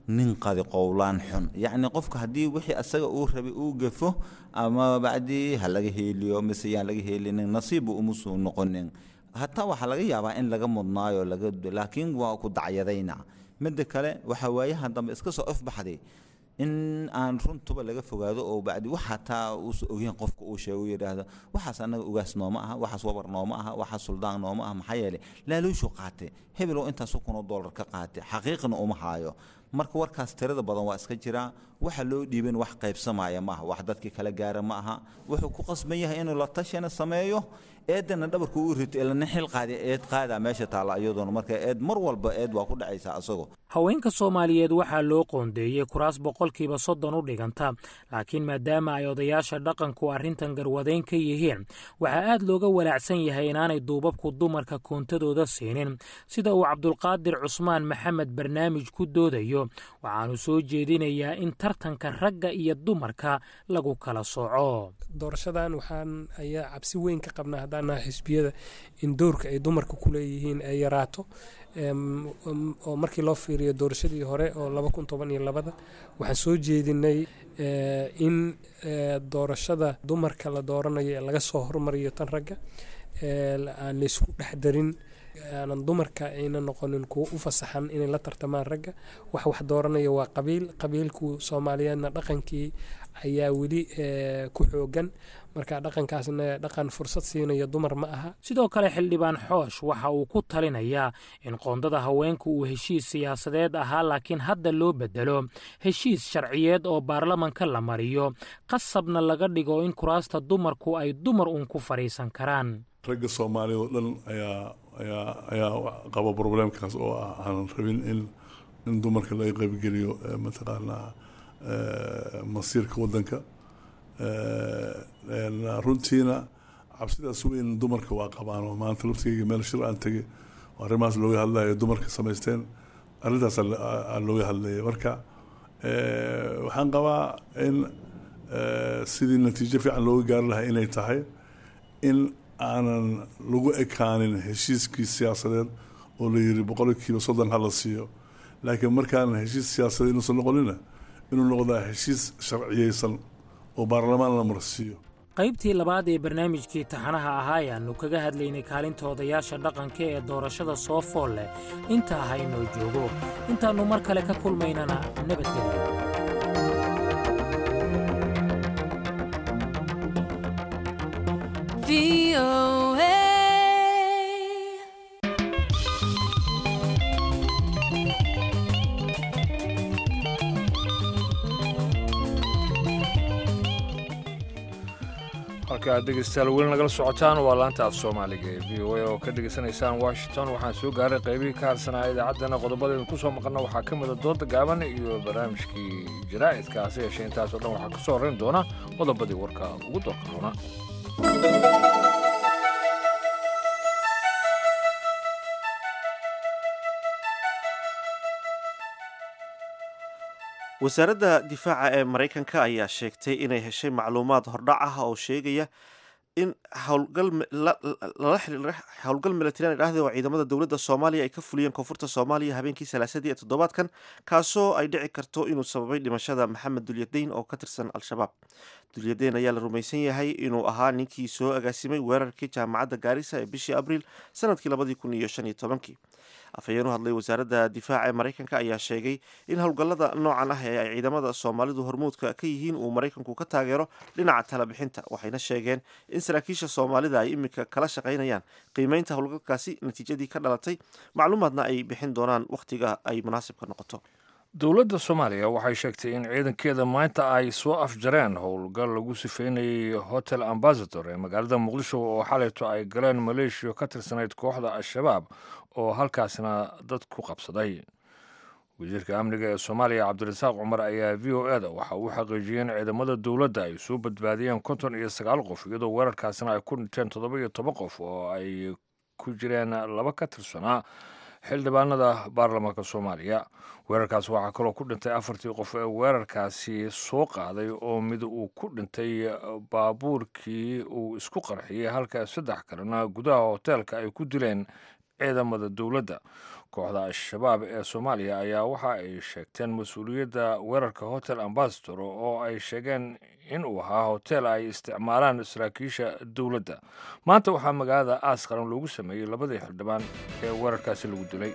nin qadi qowlaan xun yacni qofka haddii wixii asaga uu rabay uu gafo ama bacdii ha laga heeliyo mise yaan laga heelinin nasiibu umusu noqonin hataa waxaa laga yaabaa in laga mudnaayo laga laakiin waa ku dacyadayna midda kale waxa waayahan dambe iska soo ifbaxday in aan runtuba laga fogaado oo bacdi wax hataa uusa ogeyn qofka uu sheego uu yidhaahdo waxaas annaga ugaas nooma aha waxaas wabar nooma aha waxaas suldaan nooma aha maxaa yeelay laaluushu qaate hebelow intaasu kunoo doolar ka qaate xaqiiqna uma haayo marka warkaas tirada badan waa iska jiraa waxa loo dhiiban wax qaybsamaya ma aha wax dadkii kala gaara ma aha wuxuu ku qasban yahay inuu la tashina sameeyo eedana dhabarku u rito ilana xil qaadi eed qaadaa meesha taalla iyadoona marka eed mar walba eed waa ku dhacaysaa asagoo haweenka soomaaliyeed waxaa loo qoondeeyey kuraas boqolkiiba soddon u dhiganta laakiin maadaama ay odayaasha dhaqanku arrintan garwadeyn ka yihiin waxaa aad looga walaacsan yahay inaanay duubabku dumarka koontadooda siinin sida uu cabdulqaadir cusmaan maxamed barnaamij ku doodayo waxaanu soo jeedinayaa in tartanka ragga iyo dumarka lagu kala sooco doorashadan waxaan ayaa cabsi weyn ka qabnaa haddaan nahay xisbiyada in doorka ay dumarka ku leeyihiin ay yaraato oo markii loo fiiriyo doorashadii hore oo laba kun toban iyo labada waxaan soo jeedinay in doorashada dumarka la dooranayo ee laga soo hormariyo tan ragga aan laysku dhex darin aanan dumarka ayna noqonin kuwo u fasaxan inay la tartamaan ragga wax wax dooranaya waa qabiil qabiilku soomaaliyeedna dhaqankii ayaa weli ku xoogan marka dhaqankaasna dhaqan fursad siinaya dumar ma aha sidoo kale xildhibaan xoosh waxa uu ku talinayaa in qoondada haweenku uu heshiis siyaasadeed ahaa laakiin hadda loo bedelo heshiis sharciyeed oo baarlamanka la mariyo qasabna laga dhigo in kuraasta dumarku ay dumar uun ku fadhiisan karaan ragga soomaaliyad oo dhan ayaa ayaa ayaa qaba problemkaas oo ah aanan rabin in in dumarka laga qaybgeliyo mataqaanaa masiirka waddanka runtiina cabsidaas weyn dumarka waa qabaan oo maanta laftigeyga meel shir aan tegay oo arrimahaas looga hadlayo dumarka samaysteen arrintaas looga hadlaya marka waxaan qabaa in sidii natiijo fiican looga gaari lahaa inay tahay in aanan lagu ekaanin heshiiskii siyaasadeed oo la yiri boqolkiiba soddon ha la siiyo laakiin markaanan heshiis siyaasadeed inuusan noqonina inuu noqdaa heshiis sharciyeysan oo baarlamaan la marsiiyo qaybtii labaad ee barnaamijkii taxanaha ahaa ayaannu kaga hadlaynay kaalinta odayaasha dhaqanka ee doorashada soo fool leh intaa haynoo joogo intaannu mar kale ka kulmaynana nabadgelyo halka aad dhegeystayaal weli nagala socotaan waa laanta af soomaaliga ee v o a oo ka dhegeysanaysaan washington waxaan soo gaaray qaybihii ka harsanaa idaacaddana qodobadeedu ku soo maqalna waxaa ka mida dooda gaaban iyo barnaamijkii jaraa'idka hase yeeshee intaasoo dhan waxaa ka soo horrayn doona qodobadii warka ugu doorka doona wasaaradda difaaca ee maraykanka ayaa sheegtay inay heshay macluumaad hordhac ah oo sheegaya in howlgal milatarian idhaahde oo ciidamada dowladda soomaaliya ay ka fuliyeen koonfurta soomaaliya habeenkii salaasadii ee toddobaadkan kaasoo ay dhici karto inuu sababay dhimashada maxamed dulyadeyn oo ka tirsan al-shabaab dulyadeyn ayaa la rumaysan yahay inuu ahaa ninkii soo agaasimay weerarkii jaamacadda gaarisa ee bishii abriil sanadkii labadii kun iyo shan iyo tobankii afhayeen u hadlay wasaaradda difaaca ee maraykanka ayaa sheegay in howlgallada noocan ah ee ay ciidamada soomaalidu hormuudka ka yihiin uu maraykanku ka taageero dhinaca talabixinta waxayna sheegeen in saraakiisha soomaalida ay iminka kala shaqaynayaan qiimeynta howlgalkaasi natiijadii ka dhalatay macluumaadna ay bixin doonaan wakhtiga ay munaasibka noqoto dowladda soomaaliya waxay sheegtay in ciidankeeda maanta ay soo afjareen howlgal lagu sifeynayay hotel ambasador ee magaalada muqdisho oo xalayto ay galeen maleeshiya ka tirsanayd kooxda al-shabaab oo halkaasna dad ku qabsaday wasiirka amniga ee soomaaliya cabdirasaaq cumar ayaa v o e da waxa uu xaqiijiyey in ciidamada dowladda ay soo badbaadiyeen konton iyo sagaal qof iyadoo weerarkaasna ay ku dhinteen toddoba iyo toban qof oo ay ku jireen laba ka tirsanaa xildhibaanada baarlamaanka soomaaliya weerarkaas waxaa kaloo ku dhintay afartii qof ee weerarkaasi soo qaaday oo mid uu ku dhintay baabuurkii uu isku qarxiyey halka saddex kalena gudaha hoteelka ay ku dileen ciidamada dowladda kooxda al-shabaab ee soomaaliya ayaa waxa ay sheegteen mas-uuliyadda weerarka hotel ambasador oo ay sheegeen in uu ahaa hotel ay isticmaalaan saraakiisha dowladda maanta waxaa magaalada aas qaran loogu sameeyey labadii xildhibaan ee weerarkaasi lagu dilay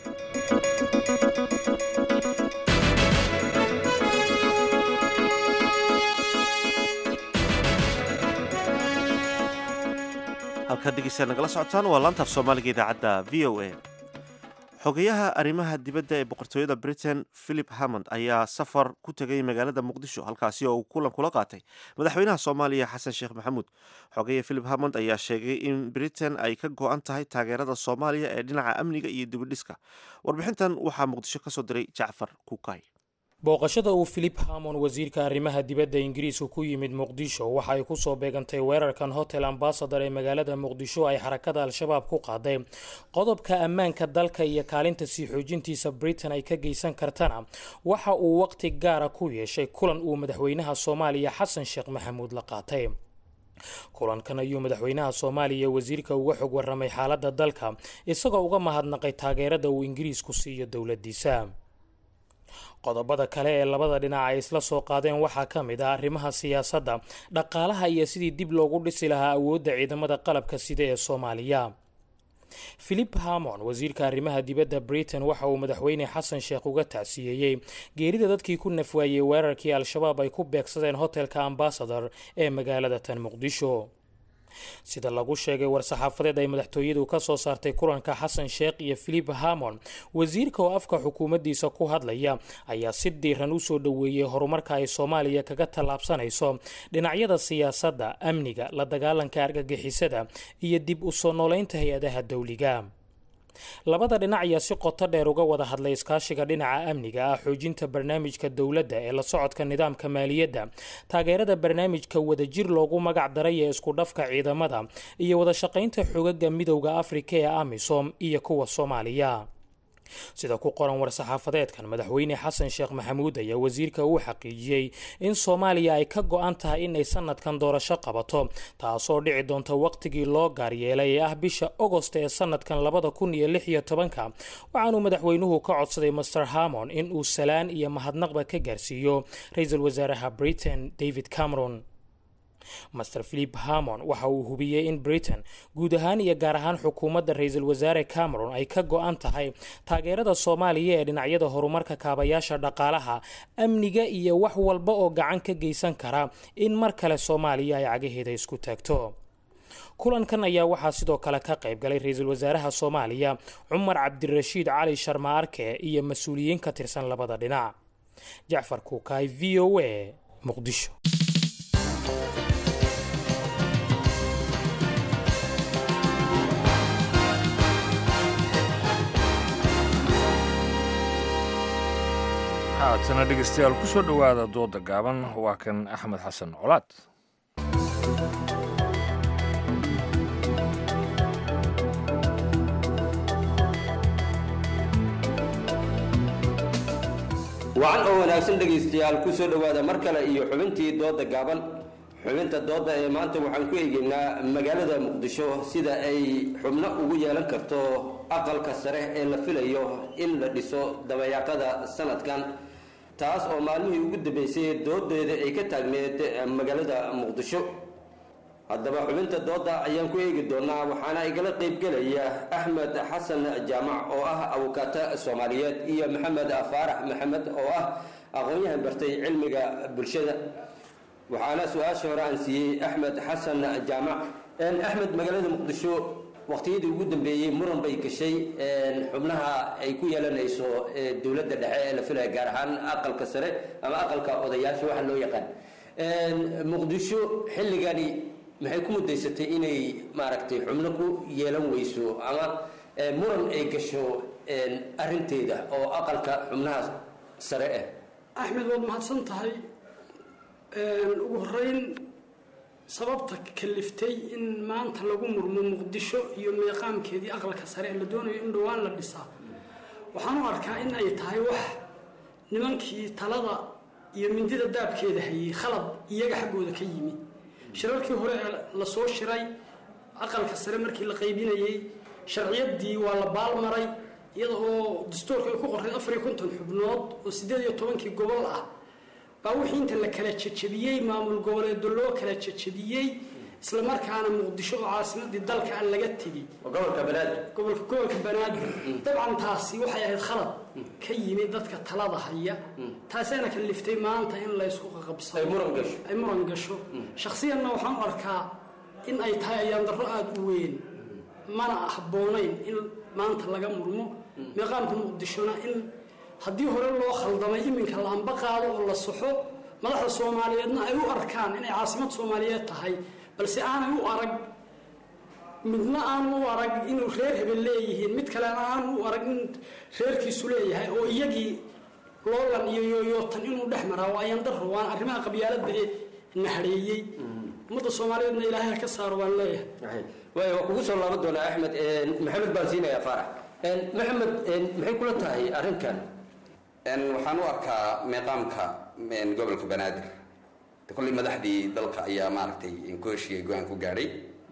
halkaad dhegeystayaal nagala socotaan waa laantaaf soomaaliga idaacadda v o a xogayaha arrimaha dibadda ee boqortooyada britain philip hammond ayaa safar ku tegay magaalada muqdisho halkaasi oo uu kulan kula qaatay madaxweynaha soomaaliya xasan sheekh maxamuud xogeya philip hammond ayaa sheegay in britain ay ka go-an tahay taageerada soomaaliya ee dhinaca amniga iyo dibidhiska warbixintan waxaa muqdisho ka soo diray jacfar kukay booqashada uu philip hamon wasiirka arrimaha dibadda ingiriisku ku yimid muqdisho waxa ay kusoo beegantay weerarkan hotel ambasador ee magaalada muqdisho ay xarakada al-shabaab ku qaaday qodobka ammaanka dalka iyo kaalinta sii xoojintiisa britain ay ka geysan kartana waxa uu waqti gaara ku yeeshay kulan uu madaxweynaha soomaaliya xasan sheekh maxamuud la qaatay kulankan ayuu madaxweynaha soomaaliya wasiirka uga xog waramay xaaladda dalka isagoo uga mahadnaqay taageerada uu ingiriisku siiyo dowladiisa qodobada kale ee labada dhinac ay isla soo qaadeen waxaa ka mid ah arrimaha siyaasadda dhaqaalaha iyo sidii dib loogu dhisi lahaa awoodda ciidamada qalabka sida ee soomaaliya philip hamon wasiirka arrimaha dibadda britain waxa uu madaxweyne xasan sheekh uga tacsiyeeyey geerida dadkii ku nafwaayey weerarkii al-shabaab ay ku beegsadeen hotelka ambasador ee magaalada tan muqdisho sida lagu sheegay war-saxaafadeed ay madaxtooyadu ka soo saartay kulanka xasan sheekh iyo philip hamon wasiirka oo afka xukuumaddiisa ku hadlaya ayaa si diiran u soo dhoweeyey horumarka ay soomaaliya kaga tallaabsanayso dhinacyada siyaasadda amniga la dagaalanka argagixisada iyo dib u soo nooleynta hay-adaha dowliga labada dhinac ayaa si qoto dheer uga wada hadlay iskaashiga dhinaca amniga ah xoojinta barnaamijka dowladda ee la socodka nidaamka maaliyadda taageerada barnaamijka wadajir loogu magac daray ee isku dhafka ciidamada iyo wada shaqaynta xogaga midowda afrika ee amisom iyo kuwa soomaaliya sida ku qoran war-saxaafadeedkan madaxweyne xasan sheekh maxamuud ayaa wasiirka uu xaqiijiyey in soomaaliya ay ka go-an tahay inay sanadkan doorasho qabato taasoo dhici doonta waqtigii loo gaaryeelay ee ah bisha ogost ee sanadkan labada kun iyo lix iyo tobanka waxaanuu madaxweynuhu ka codsaday master hamon in uu salaan iyo mahadnaqba ka gaarsiiyo ra-iisul wasaaraha britain david cameron master philip hamon waxa uu hubiyey in britain guud ahaan iyo gaar ahaan xukuumadda ra-iisul wasaare cameron ay ka go-an tahay taageerada soomaaliya ee dhinacyada horumarka kaabayaasha dhaqaalaha amniga iyo wax walba oo gacan ka geysan kara in mar kale soomaaliya ay cagaheeda isku taagto kulankan ayaa waxaa sidoo kale ka qayb galay ra-iisul wasaaraha soomaaliya cumar cabdirashiid cali sharma arke iyo mas-uuliyiin ka tirsan labada dhinac jacfar kuukaay v o a muqdisho haatana dhegeystayaal ku soo dhowaada dooda gaaban waa kan axmed xasan colaad wacan oo wanaagsan dhegaystayaal ku soo dhowaada mar kale iyo xubintii dooda gaaban xubinta dooda ee maanta waxaan ku eegeynaa magaalada muqdisho sida ay xubno ugu yeelan karto aqalka sare ee la filayo in la dhiso dabayaaqada sanadkan taas oo maalmihii ugu dambeysay doodeeda ay ka taagneed magaalada muqdisho haddaba xubinta dooda ayaan ku eegi doonaa waxaana igala qaybgelaya axmed xasan jaamac oo ah abukaata soomaaliyeed iyo maxamed faarax maxamed oo ah aqoon-yahan bartay cilmiga bulshada waxaana su-aasha hore aan siiyey axmed xasan jaamac axmed magaalada muqdisho waqtiyadii ugu dambeeyey muran bay gashay xubnaha ay ku yeelanayso dowladda dhexe ee la filaya gaar ahaan aqalka sare ama aqalka odayaasha waxa loo yaqaan muqdisho xilligani maxay ku mudaysatay inay maaragtay xubno ku yeelan weyso ama muran ay gasho arinteeda oo aqalka xubnaha sare ah axmed waad mahadsan tahay ugu horeyn sababta kaliftay in maanta lagu murmo muqdisho iyo meeqaamkeedii aqalka sare ee la doonayo in dhowaan la dhisaa waxaan u arkaa in ay tahay wax nimankii talada iyo mindida daabkeeda hayay khalad iyaga xaggooda ka yimi shirarkii hore ee lasoo shiray aqalka sare markii la qaybinayey sharciyaddii waa la baalmaray iyada oo dastuurka ay ku qorray afar iyo konton xubnood oo siddeed iyo tobankii gobol ah baa wixii inta la kala jejebiyey maamul goboleedo loo kala jejebiyey isla markaana muqdisho oo caasimadii dalka aan laga tegey gobolka banaadir gobolka gobolka banaadir dabcan taasi waxay ahayd khalad ka yimid dadka talada haya taasaana kaliftay maanta in laysku qaqabsado ay muran gasho ay muran gasho shakhsiyanna waxaan u arkaa in ay tahay ayaan darro aada u weyn mana habboonayn in maanta laga murmo meeqaamka muqdishona in haddii hore loo khaldamay iminka la amba qaado oo la saxo madaxda soomaaliyeedna ay u arkaan inay caasimad soomaaliyeed tahay balse aanay u arag midna aanu u arag inuu reer hebel leeyihiin mid kalena aanu u arag in reerkiisu leeyahay oo iyagii loolan iyo yooyootan inuu dhex maraa waa ayan darro waan arrimaha qabyaaladda ee nahareeyey ummadda soomaaliyeedna ilaahay ha ka saaro waan leeyahay waay waa kugu soo laaban doonaa axmed maxamed baan siinayaa faarax maxamed maxay kula tahay arrinkan waxaan u arkaa meeqaamka gobolka banaadir kolley madaxdii dalka ayaa maaragtay ku heshiiyey go-aan ku gaadhay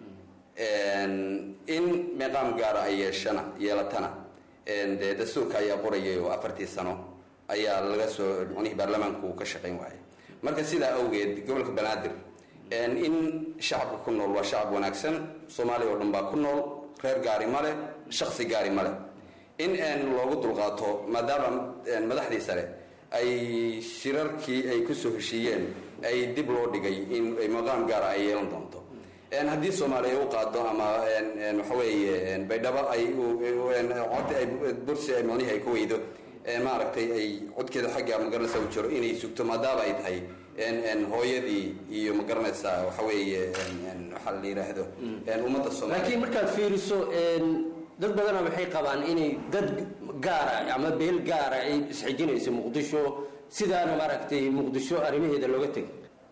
in meeqaam gaara ay yeeshana yeelatana dee dastuurka ayaa qorayay oo afartii sano ayaa laga soo micnihii baarlamaanku ka shaqayn waayay marka sidaa awgeed gobolka banaadir in shacabka ku nool waa shacab wanaagsan soomaaliya oo dhan baa ku nool reer gaari male shaksi gaari male in loogu dulqaato maadaama madaxdii sare ay shirarkii ay kusoo heshiiyeen ay dib loo dhigay in maqaam gaara ay yeelan doonto haddii soomaaliya u qaado ama waxaweeye baydhabo ay cod ay bursi ay micnihii ay ku weydo maaragtay ay codkeeda xagga magaranaysa u jiro inay sugto maadaama ay tahay hooyadii iyo magaranaysaa waxaweeye waxaa la yidhaahdo ummadda soomaaliya laakiin markaad fiiriso dad badana waxay qabaan inay dad gaara ama beel gaara ay isxijinayso muqdisho sidaana maaragtay muqdisho arrimaheeda looga tegay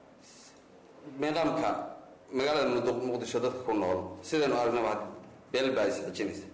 meeqaamka magaalada muqdisho dadka ku nool sidaynu aragnaba beel baa isxijinaysa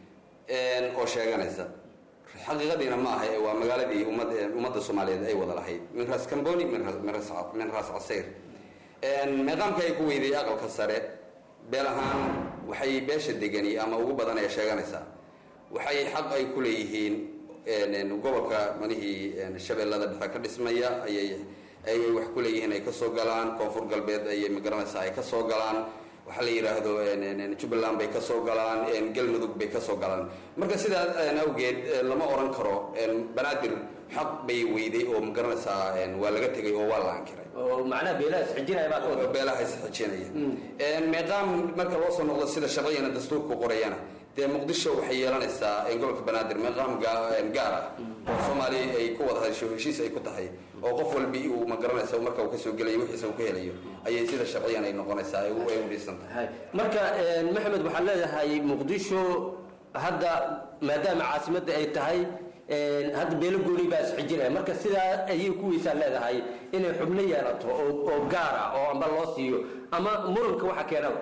oo sheeganaysa xaqiiqadiina ma aha waa magaaladii ummadda soomaaliyeed ay wada lahayd min ras camboni min ras casayr meeqaamka ay ku weyday aqalka sare beel ahaan waxay beesha degani ama ugu badan ay sheeganaysaa waxay xaq ay ku leeyihiin gobolka manihii shabeellada dhexe ka dhismaya ayay ayay wax ku leeyihiin ay kasoo galaan koonfur galbeed ayay magaranaysaa ay kasoo galaan waxaa la yidhaahdo jubbaland bay kasoo galaan galmudug bay kasoo galaan marka sidaa awgeed lama oran karo banaadir xaq bay weyday oo magaranaysaa waa laga tegay oo waa la ankiray oo macnaha beelaha isxijinaya baa ka beelaha isxijinaya meeqaam marka loo soo noqdo sida sharciyana dastuurku qorayana dee muqdisho waxay yeelanaysaa gobolka banaadir meeqaam gaar ah oo soomaaliya ay ku wada hadasho heshiis ay ku tahay oo qof walbi uu magaranaysa marka uu kasoo gelayo wixiisa uu ka helayo ayay sida sharciyan ay noqonaysaa ay u dhisan tahay marka maxamed waxaad leedahay muqdisho hadda maadaama caasimadda ay tahay hadda beelo gooni baa isxijinaya marka sidaa ayay kuwiisaa leedahay inay xubno yeelato oo gaar ah oo amba loo siiyo ama muranka waxa keenaba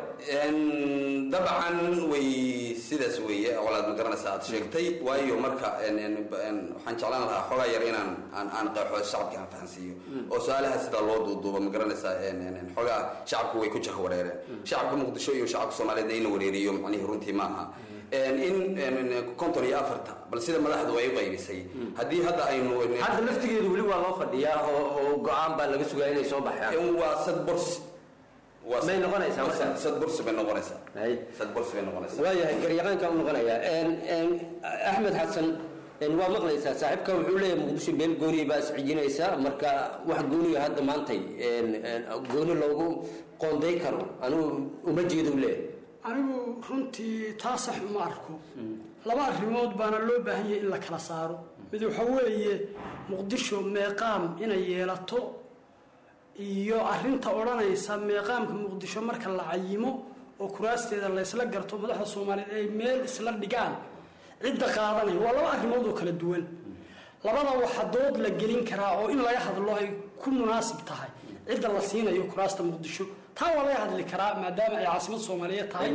dabcan way sidaas weeye walaad ma garanaysaa aad sheegtay waayo marka waxaan jeclaan lahaa xoogaa yar inaan aan aan qeexo shacabka aan fahansiiyo oo su-aalaha sidaa loo duuduuba ma garanaysaa xoogaa shacabku way ku jah wareereen shacabka muqdisho iyo shacabka soomaaliyeed in la wareeriyo macnihii runtii ma aha in konton iyo afarta bal sida madaxdu ay u qaybisay haddii hadda aynu hadda laftigeedu weli waa loo fadhiyaa oo go-aan baa laga sugaa inay soo baxaan waa sad borsi may noqonaysaa marka sad borsi bay noqonaysaa sad borsi bay noqonaysaa waayahay garyaqaanka u noqonayaa axmed xasan waa maqlaysaa saaxiibka wuxuu leeyahay muqdisho beel gooniya baa iscijinaysa marka wax gooniga hadda maantay gooni loogu qoonday karo anigu uma jeedu leeyahay anigu runtii taa sax uma arko laba arrimood baana loo baahan yahay in la kala saaro mid waxa weeye muqdisho meeqaam inay yeelato iyo arrinta odhanaysa meeqaamka muqdisho marka la cayimo oo kuraasteeda laysla garto madaxda soomaaliyeed ay meel isla dhigaan cidda qaadanaya waa laba arrimood oo kala duwan labada waxa dood la gelin karaa oo in laga hadlo ay ku munaasib tahay cidda la siinayo kuraasta muqdisho taa waa laga hadli karaa maadaama ay caasimad soomaaliyeed tahay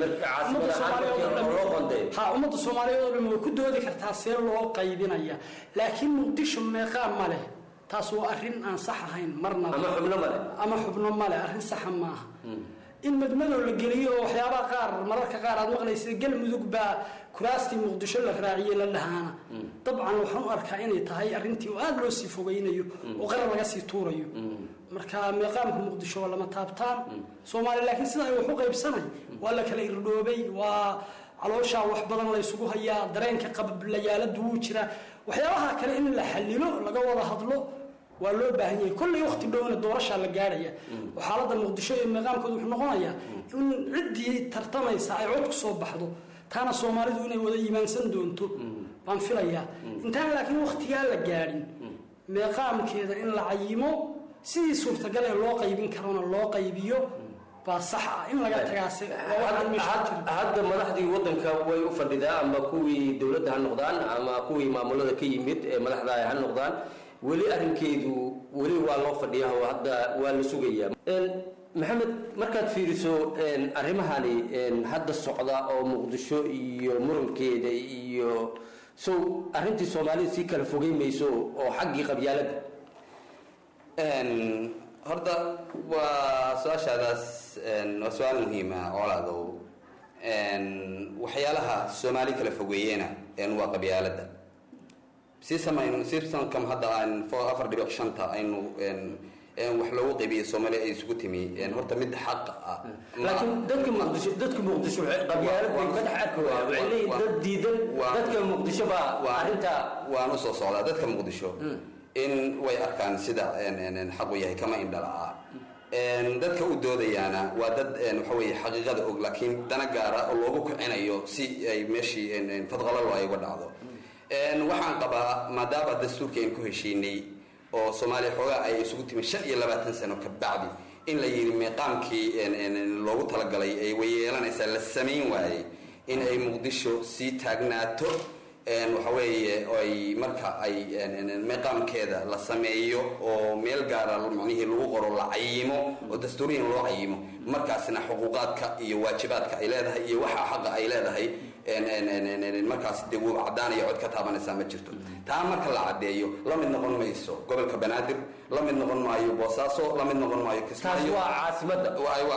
ha ummadda soomaaliyeed oo dhan way ku doodi kartaa see loo qaybinaya laakiin muqdisho meeqaa ma leh taas waa arrin aan sax ahayn marnaba ama xubno male ama xubno male arrin saxa maaha in madmadow la geliyo oo waxyaabaha qaar mararka qaar aad maqlaysa galmudug baa kuraastii muqdisho la raaciyey la dhahaana dabcan waxaan u arkaa inay tahay arrintii oo aada loo sii fogeynayo oo qarar laga sii tuurayo marka meeqaamka muqdisho waa lama taabtaan soomaaliya laakiin sida ay wax u qaybsanay waa la kala irdhoobay waa calooshaa wax badan la isugu hayaa dareenka qablayaaladu wuu jiraa waxyaabaha kale in la xalilo laga wada hadlo waa loo baahan yahay kollay waqti dhowna doorashaa la gaarhaya oo xaaladda muqdisho iyo meeqaamkooda wuxuu noqonayaa in ciddii tartamaysa ay cod ku soo baxdo taana soomaalidu inay wada iimaansan doonto baan filayaa intaan laakiin waqtigaa la gaadhin meeqaamkeeda in la cayimo sidii suurtagal ee loo qaybin karona loo qaybiyo baa sax ah in laga tagaase hadda madaxdii wadanka way u fadhidaa ama kuwii dowladda ha noqdaan ama kuwii maamulada ka yimid ee madaxda ha noqdaan weli arrinkeedu weli waa loo fadhiyaa oo hadda waa la sugayaa maxamed markaad fiiriso arrimahani hadda socda oo muqdisho iyo murankeeda iyo sow arrintii soomaalida sii kala fogey mayso oo xaggii qabyaalada horta waa su-aashaadaas waa su-aal muhiima colaadow waxyaalaha soomaali kala fogeeyena waa qabyaalada si samayn sisankam hadda aan afar dhibic shanta aynu wax loogu qaybiyey soomaaliya ay isugu timi horta mid xaq ah laakiin dadka muqdisho dadka muqdisho qabyaalad bay ka dhex arkayaan waxay leeyihin dad diidan dadka muqdisho baa arrintaa waan usoo socdaa dadka muqdisho in way arkaan sida xaqu yahay kama indhala dadka u doodayaana waa dad waxa weye xaqiiqada og laakiin dana gaara oo loogu kicinayo si ay meeshii fadqalalo ay uga dhacdo waxaan qabaa maadaama dastuurkii aynu ku heshiinay oo soomaaliya xoogaa ay isugu timi shan iyo labaatan sano ka bacdi in la yidhi meeqaamkii loogu talagalay ay wayeelanaysaa la samayn waayey in ay muqdisho sii taagnaato waxa weeye ay marka ay meeqaamkeeda la sameeyo oo meel gaara macnihii lagu qoro la cayimo oo dastuuriyan loo cayimo markaasna xuquuqaadka iyo waajibaadka ay leedahay iyo waxa xaqa ay leedahay markaas dee wuu caddaanaya cod ka taabanaysaa ma jirto taa marka la caddeeyo la mid noqon mayso gobolka banaadir la mid noqon maayo boosaaso la mid noqon maayo taas waa caasimada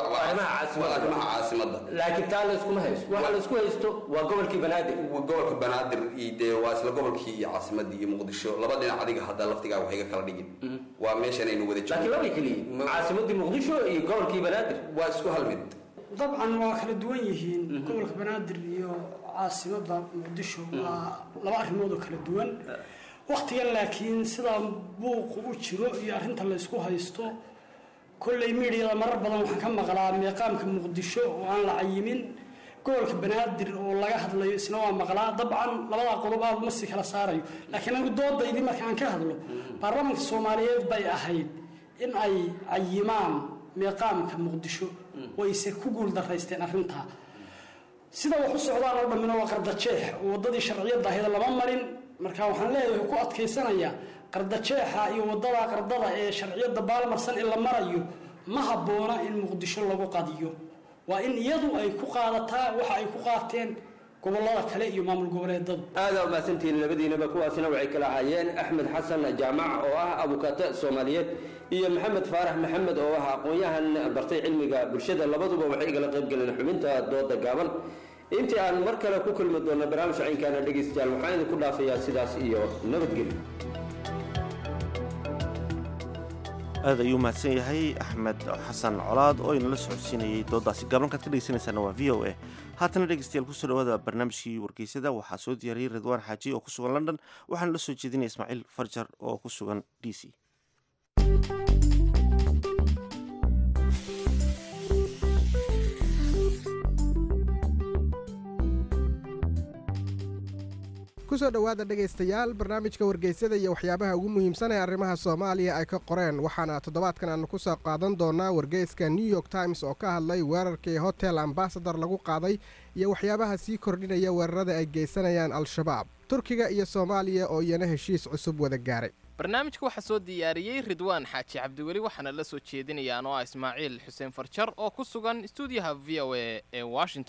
arrimaha caasimada laakiin taa la iskuma haysto waxa la isku haysto waa gobolkii banaadir gobolka banaadir iyo dee waa isla gobolkii iyo caasimadii iyo muqdisho laba dhinac adiga hadda laftigaa waxay ga kala dhigin waa meeshanaynu wada laakiin laba keliya caasimadii muqdisho iyo gobolkii banaadir waa isku hal mid dabcan waa kala duwan yihiin gobolka banaadir iyo caasimada muqdisho waa laba arrimood oo kala duwan waktigan laakiin sidaa buuqu u jiro iyo arrinta la ysku haysto kolley miidiyada marar badan waxaan ka maqlaa meeqaamka muqdisho oo aan la cayimin gobolka banaadir oo laga hadlayo isna waa maqlaa dabcan labadaa qodob aad ma si kala saarayo laakiin anigu doodaydii marka aan ka hadlo baarlamaanka soomaaliyeed bay ahayd in ay cayimaan meeqaamka muqdisho wayse ku guul daraysteen arrintaa sida wax u socdaan oo dhammina waa qardajeex oo waddadii sharciyadda ahayd lama marin marka waxaan leeyahay ku adkaysanayaa qardajeexa iyo waddada qardada ee sharciyadda baalmarsan in la marayo ma habboona in muqdisho lagu qadiyo waa in iyadu ay ku qaadataa waxa ay ku qaateen gobolada kale iyo maamul goboleedadu aada umahadsantihiin labadiinaba kuwaasina waxay kala ahaayeen axmed xasan jaamac oo ah abukaata soomaaliyeed iyo maxamed faarax maxamed oo ah aqoon-yahan bartay cilmiga bulshada labaduba waxay igala qayb galeen xubinta dooda gaaban intii aan mar kale ku kulmi doonno barnaamij caynkaana dhegaystayaal waxaan idinku dhaafayaa sidaas iyo nabadgelyo aad ayuu mahadsan yahay axmed xasan colaad oo inala socodsiinayay doodaasi gaabankaad ka dhegeysanaysaana waa v o a haatana dhegeystayaal kusoo dhawaada barnaamijkii wargeysada waxaa soo diyaariyey ridwaan xaaji oo ku sugan london waxaana la soo jeedinaya ismaaciil farjar oo ku sugan d c kusoo dhowaada dhegaystayaal barnaamijka wargeysada iyo waxyaabaha ugu muhiimsan ee arrimaha soomaaliya ay ka qoreen waxaana toddobaadkan aanu ku soo qaadan doonaa wargeyska new york times oo ka hadlay weerarkii hotel ambasador lagu qaaday iyo waxyaabaha sii kordhinaya weerarada ay geysanayaan al-shabaab turkiga iyo soomaaliya oo iyana heshiis cusub wada gaaray barnaamijka waxaa soo diyaariyey ridwaan xaaji cabdiweli waxaana la soo jeedinayaan oo ah ismaaciil xuseen farjar oo ku sugan stuudiyaha v o a ee washington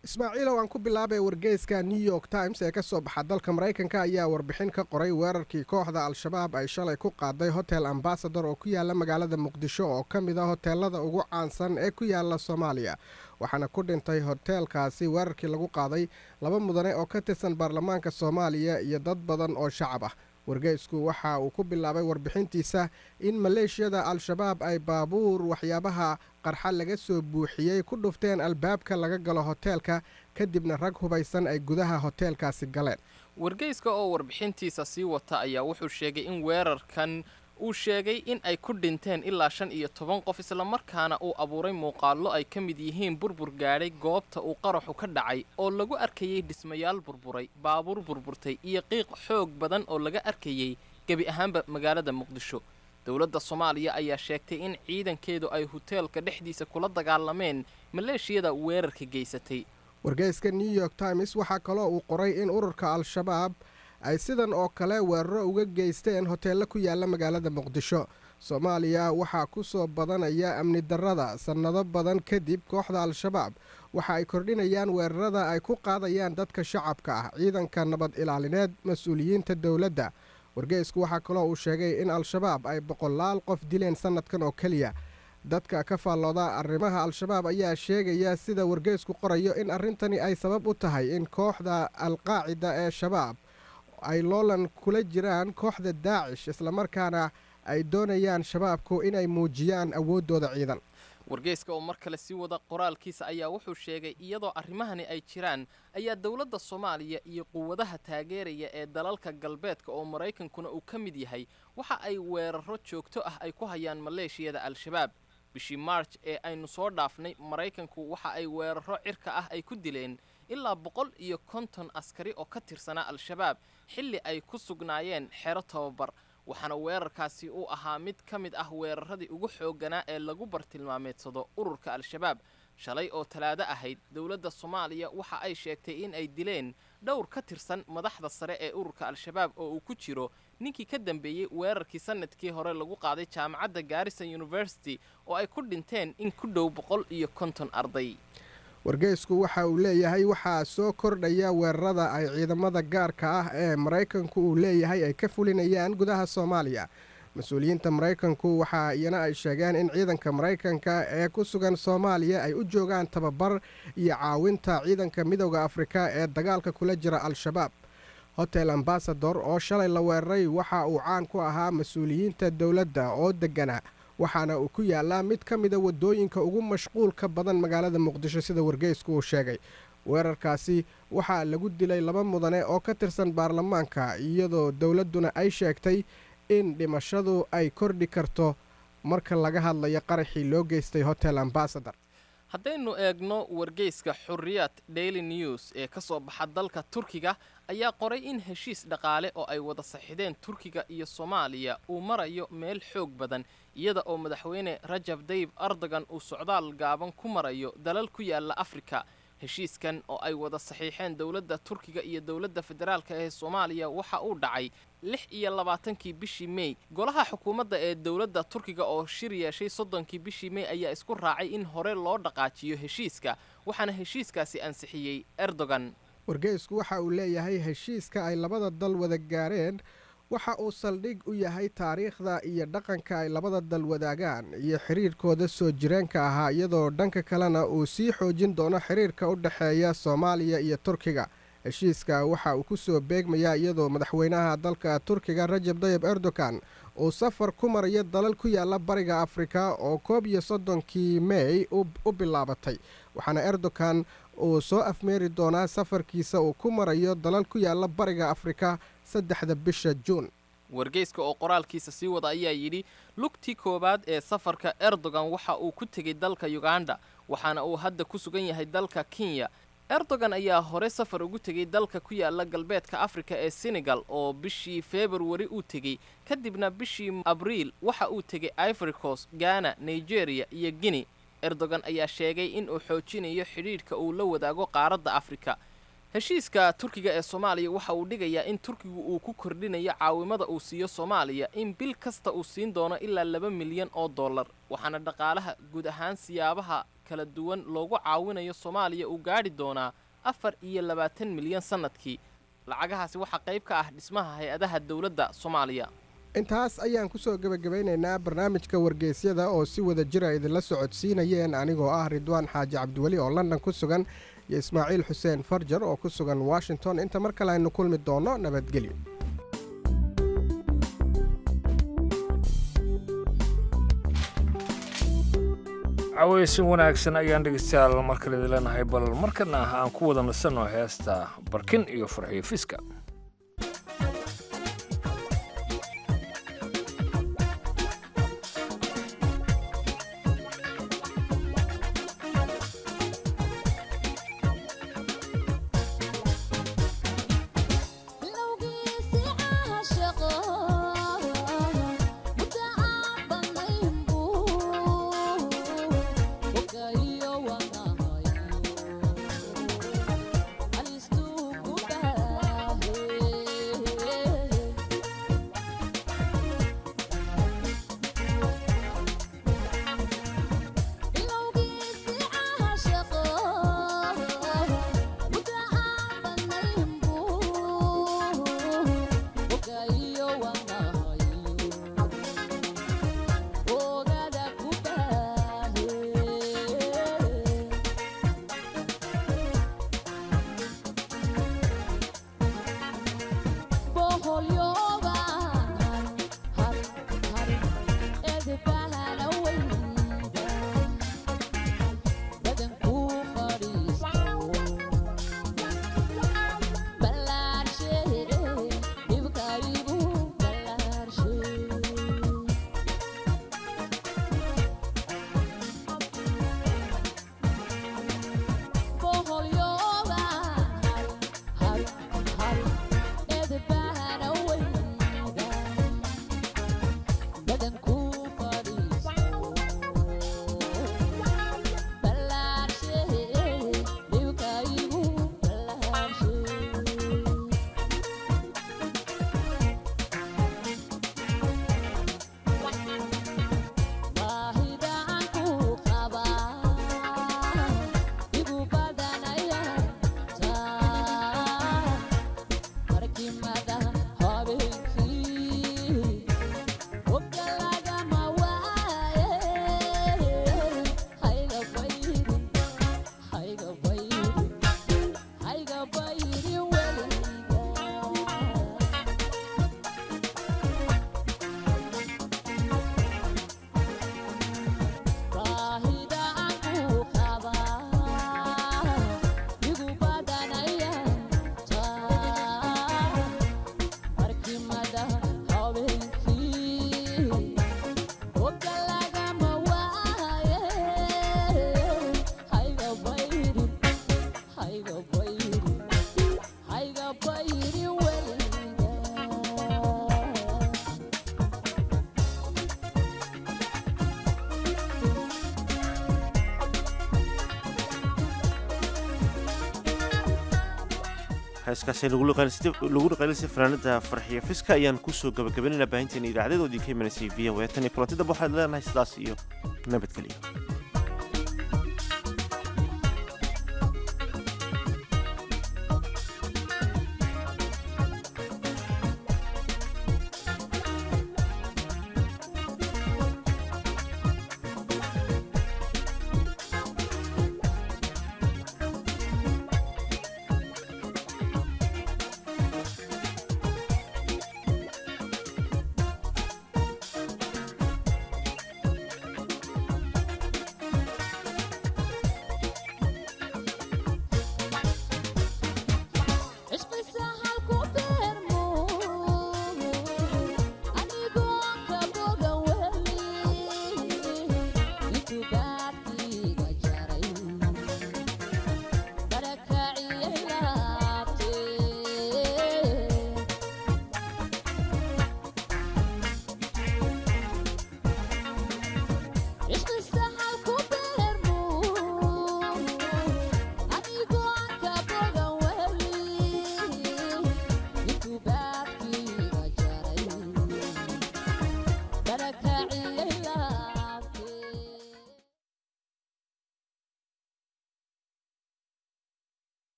ismaaciilow aan ku bilaabay wargeyska new york times ee ka soo baxa dalka maraykanka ayaa warbixin ka qoray weerarkii kooxda al-shabaab ay shalay ku qaaday hotel ambasador oo ku yaala magaalada muqdisho oo ka mid a hoteelada ugu caansan ee ku yaala soomaaliya waxaana ku dhintay hoteelkaasi weerarkii lagu qaaday laba mudane oo ka tirsan baarlamaanka soomaaliya iyo dad badan oo shacab ah wargeysku waxa uu ku bilaabay warbixintiisa in maleeshiyada al-shabaab ay baabuur waxyaabaha qarxa laga soo buuxiyey ku dhufteen albaabka laga galo hoteelka kadibna rag hubaysan ay gudaha hoteelkaasi galeen wargeyska oo warbixintiisa sii wata ayaa wuxuu sheegay in weerarkan uu sheegay in ay ku dhinteen ilaa shan iyo toban qof islamarkaana uu abuuray muuqaallo ay ka mid yihiin burbur gaadhay goobta uu qaraxu ka dhacay oo lagu arkayey dhismayaal burburay baabuur burburtay iyo qiiq xoog badan oo laga arkayey gebi ahaanba magaalada muqdisho dowladda soomaaliya ayaa sheegtay in ciidankeedu ay hoteelka dhexdiisa kula dagaalameen maleeshiyada weerarka geysatay wargeyska new york times waxaa kaloo uu qoray in ururka al-shabaab ay sidan oo kale weeraro uga geysteen hoteello ku yaala magaalada muqdisho soomaaliya waxaa ku soo badanaya amni darrada sannado badan kadib kooxda al-shabaab waxa ay kordhinayaan weerarada ay ku qaadayaan dadka shacabka ah ciidanka nabad ilaalineed mas-uuliyiinta dowladda wargeysku waxaa kaloo uu sheegay in al-shabaab ay boqolaal qof dileen sannadkan oo keliya dadka ka faallooda arrimaha al-shabaab ayaa sheegaya sida wargeysku qorayo in arrintani ay sabab u tahay in kooxda al-qaacida ee shabaab ay loolan kula jiraan kooxda daacish islamarkaana ay doonayaan shabaabku inay muujiyaan awooddooda ciidan wargeyska oo mar kale sii wada qoraalkiisa ayaa wuxuu sheegay iyadoo arrimahani ay jiraan ayaa dowladda soomaaliya iyo quwadaha taageeraya ee dalalka galbeedka oo maraykankuna uu ka mid yahay waxa ay weeraro joogto ah ay ku hayaan maleeshiyada al-shabaab bishii marj ee aynu soo dhaafnay maraykanku waxa ay weeraro cirka ah ay ku dileen ilaa boqol iyo konton askari oo ka tirsanaa al-shabaab xilli ay ku sugnaayeen xero tababar waxaana weerarkaasi uu ahaa mid ka mid ah weeraradii ugu xoogganaa ee lagu bartilmaameedsado ururka al-shabaab shalay oo talaado ahayd dowladda soomaaliya waxa ay sheegtay in ay dileen dhowr ka tirsan madaxda sare ee ururka al-shabaab oo uu ku jiro ninkii ka dambeeyey weerarkii sanadkii hore lagu qaaday jaamacadda garrison university oo ay ku dhinteen in ku dhow boqol iyo konton arday wargeysku waxa uu leeyahay waxaa soo kordhaya weerarada ay ciidamada gaarka ah ee maraykanku uu leeyahay ay ka fulinayaan gudaha soomaaliya mas-uuliyiinta maraykanku waxa iyana ay sheegeen in ciidanka maraykanka ee ku sugan soomaaliya ay u joogaan tababar iyo caawinta ciidanka midowda afrika ee dagaalka kula jira al-shabaab hotel ambasador oo shalay la weeraray waxa uu caan ku ahaa mas-uuliyiinta dowladda oo deggana waxaana uu ku yaalaa mid ka mida waddooyinka ugu mashquulka badan magaalada muqdisho sida wargeysku uu sheegay weerarkaasi waxaa lagu dilay laba mudane oo ka tirsan baarlamaanka iyadoo dowladduna ay sheegtay in dhimashadu ay kordhi karto marka laga hadlayo qaraxii loo geystay hotel ambasador haddaynu eegno wargeyska xurriyad daily news ee ka soo baxa dalka turkiga ayaa qoray in heshiis dhaqaale oo ay wada saxideen turkiga iyo soomaaliya uu marayo meel xoog badan iyada oo madaxweyne rajab dayib erdogan uu socdaal gaaban ku marayo dalal ku yaala afrika heshiiskan oo ay wada saxiixeen dowladda turkiga iyo dowladda federaalka ee soomaaliya waxa uu dhacay lix iyo labaatankii bishii mey golaha xukuumadda ee dowladda turkiga oo shir yeeshay soddonkii bishii mey ayaa isku raacay in hore loo dhaqaajiyo heshiiska waxaana heshiiskaasi ansixiyey erdogan wargeysku waxa uu leeyahay heshiiska ay labada dal wada gaareen waxa uu saldhig u yahay taariikhda iyo dhaqanka ay labada dal wadaagaan iyo xiriirkooda soo jireenka ahaa iyadoo dhanka kalena uu sii xoojin doono xiriirka u dhexeeya soomaaliya iyo turkiga heshiiska waxa uu ku soo beegmayaa iyadoo madaxweynaha dalka turkiga rajab dayib erdogan uu safar ku marayo dalal ku yaala bariga afrika oo koob iyo soddonkii mey u bilaabatay waxaana erdogan uu soo afmeeri doonaa safarkiisa uu ku marayo dalal ku yaala bariga afrika saddexda bisha juun wargeyska oo qoraalkiisa sii wada ayaa yidhi lugtii koowaad ee safarka erdogan waxa uu ku tegey dalka yuganda waxaana uu hadda ku sugan yahay dalka kenya erdogan ayaa hore safar ugu tegey dalka ku yaala galbeedka afrika ee senegal oo bishii februari uu tegey kadibna bishii abriil waxa uu tegey ivoricos ghana nigeria iyo guinea erdogan ayaa sheegay in uu xoojinayo xidhiidhka uu la wadaago qaaradda afrika heshiiska turkiga ee soomaaliya waxa uu dhigayaa in turkigu uu ku kordhinayo caawimada uu siiyo soomaaliya in bil kasta uu siin doono ilaa laba milyan oo dollar waxaana dhaqaalaha guud ahaan siyaabaha kala duwan loogu caawinayo soomaaliya uu gaadhi doonaa afar iyo labaatan milyan sannadkii lacagahaasi waxaa qayb ka ah dhismaha hay-adaha dowladda soomaaliya intaas ayaan ku soo gebagabeynaynaa barnaamijka wargeysyada oo si wada jira idinla socodsiinayeen anigoo ah ridwaan xaaji cabdiweli oo london ku sugan iyo ismaaciil xuseen farjar oo ku sugan washington inta mar kale aynu kulmi doonno nabadgelyo caweysin wanaagsan ayaan dhegeystayaal markale idin leenahay bal markana aan ku wada nasanno heesta barkin iyo farxiyo fiska heeskaasi lagu dhaqaalisay fanaanada farxiyo fiska ayaan kusoo gabagabaynayna baahinteena idaacadeedoodii ka imanaysay v o tan iyo kulantidaba waxaad leenahay sidaas iyo nabadgelyo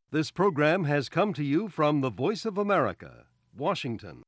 This program has come to you from the Voice of America, Washington.